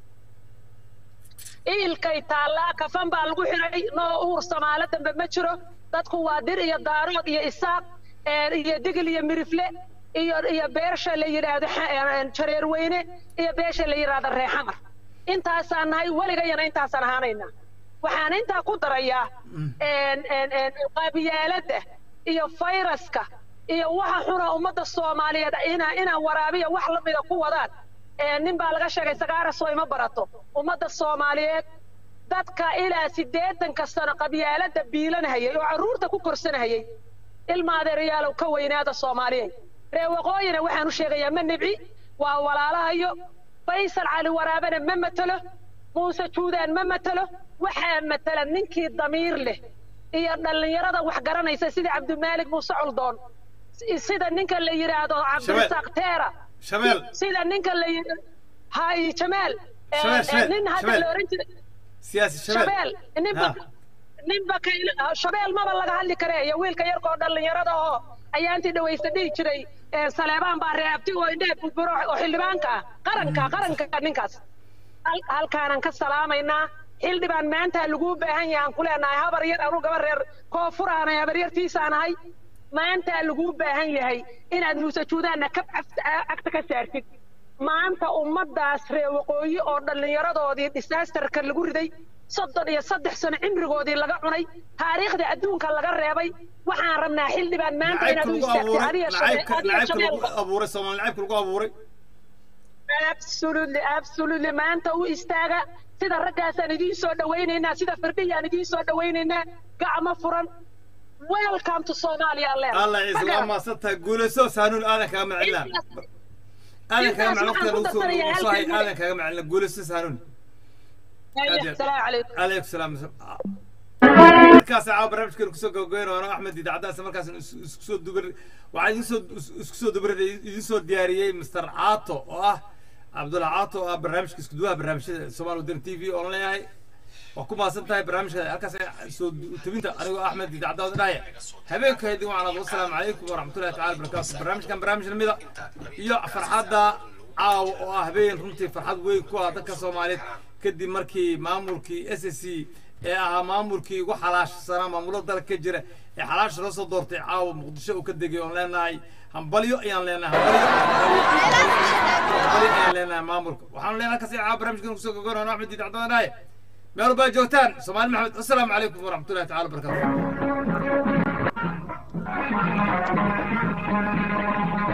iilkay taallaa kafan baa lagu xiray noo uur soomaalo dambe ma jiro dadku waa dir iyo daarood iyo isaaq een, iyo digil iyo mirifle iyo iyo beesha la yidhaahdo xa- een, jareer weyne iyo beesha la yidhaahdo reexamar intaasaan nahay weligayana intaasaan ahaanayna waxaan intaa ku darayaa een, een, een, qaabiyaaladda iyo fayraska iyo waxa xuna ummadda soomaaliyeed ina inaan waraabiya wax lamida ku wadaan Ee, nin baa laga sheegay sagaaraso ima barato ummadda soomaaliyeed dadka ilaa siddeetanka sano qabyaalada biilanhayay oo carruurta ku korsanhayay ilma adeerayaalow ka weynaada soomaaliyeed ree waqooyina waxaan u sheegayaa ma nibci waa walaalahayo faysal cali waraabana ma matelo muuse juudaan ma matelo waxaa matala ninkii damiir leh iyo dhallinyarada wax garanaysa sida cabdimaalig muuse coldoon si- sida ninka la yidhaahdo cabdirasaaq teera shabeel sida ninka la yidhi hay jamaal ee- Shabeel, ee Shabeel, nin hadda Shabeel. la oran jiray siyaasi shabeel shabeel ninba Ha. ninba kayl shabeel maba laga hadli kare iyo wiilka yarka oo dhallinyarada oo ayaantii dhawaysta dhihi jiray ee saleebaan baa reebti oo indhehe burburo oo xildhibaanka ah qaranka qaranka ninkaas Hal- halkaanan ka salaamaynaa xildhibaan maanta laguu baahan yahay aan ku leenahay habar yar anu gaba reer koonfuraanay habar yartiisaan ahay maanta laguu baahan yahay inaad muuse juudaanna kab caf- cagta ka saartid maanta ummaddaas reer waqooyi oo dhallinyaradoodii disaasterka lagu riday soddon iyo saddex sano cimrigoodii laga cunay taariikhda adduunka laga reebay waxaan rabnaa xildhibaan maanta nacaybka inaad u lagu istaagtid abuuray adiga nacaybka shabe- adiga nacaybka lagu shabeelka abuuray soomaali nacaybka lagu abuuray absolutely absolutely maanta u istaaga sida raggaasaan idiin soo dhawaynaynaa sida firdhiyaan idiin soo dhawaynaynaa gacmo furan welcome to Somalia leer allah ciise waa maasantahay guulayso saanuun aadan kaga macelina aadan kaga maclin waqtiga lagu soo lagu soo hay aadan kaga macelina guulayso saanuun السلام عليكم عليكم السلام markaas caawa barnaamijkeenu kusoo gabagabeyn waana axmed idaacadaas markaas isku soo dubar waxaa idin soo isku soo dubar idin soo diyaariyey mr caato oo ah cabdulla caato oo ah barnaamijka isku duwaha barnaamijyada soomaali wadani t v oon leeyahay waa ku maasan tahay barnaamijka halkaas soo tabinta anigoo axmed idaacadaada dhahaya habeenka haydin waxaan wasalaamu calaykum waraxmatullahi tacala barakaatu barnaamijkan barnaamij lamida iyo farxadda caawa oo ah habeen runtii farxad weyn ku ah dadka soomaaliyeed kadib markii maamulkii s s c ee ahaa maamulkii ugu xalaashsanaa maamulada dalka ka jira ee xalaasha loo soo doortay caawa muqdisho uu ka degay oon leenahay hambalyo ayaan leenahay hambalyo hambalyo ayaan leenahay maamulka waxaanu leenahay kasi caawa barnaamijkan kusoo gogoynaa axmed diid cabdaan dhaaye meel walbaa joogtaan soomaali maxamed assalaamu calaykum waraxmatullahi tacala wabarakaatu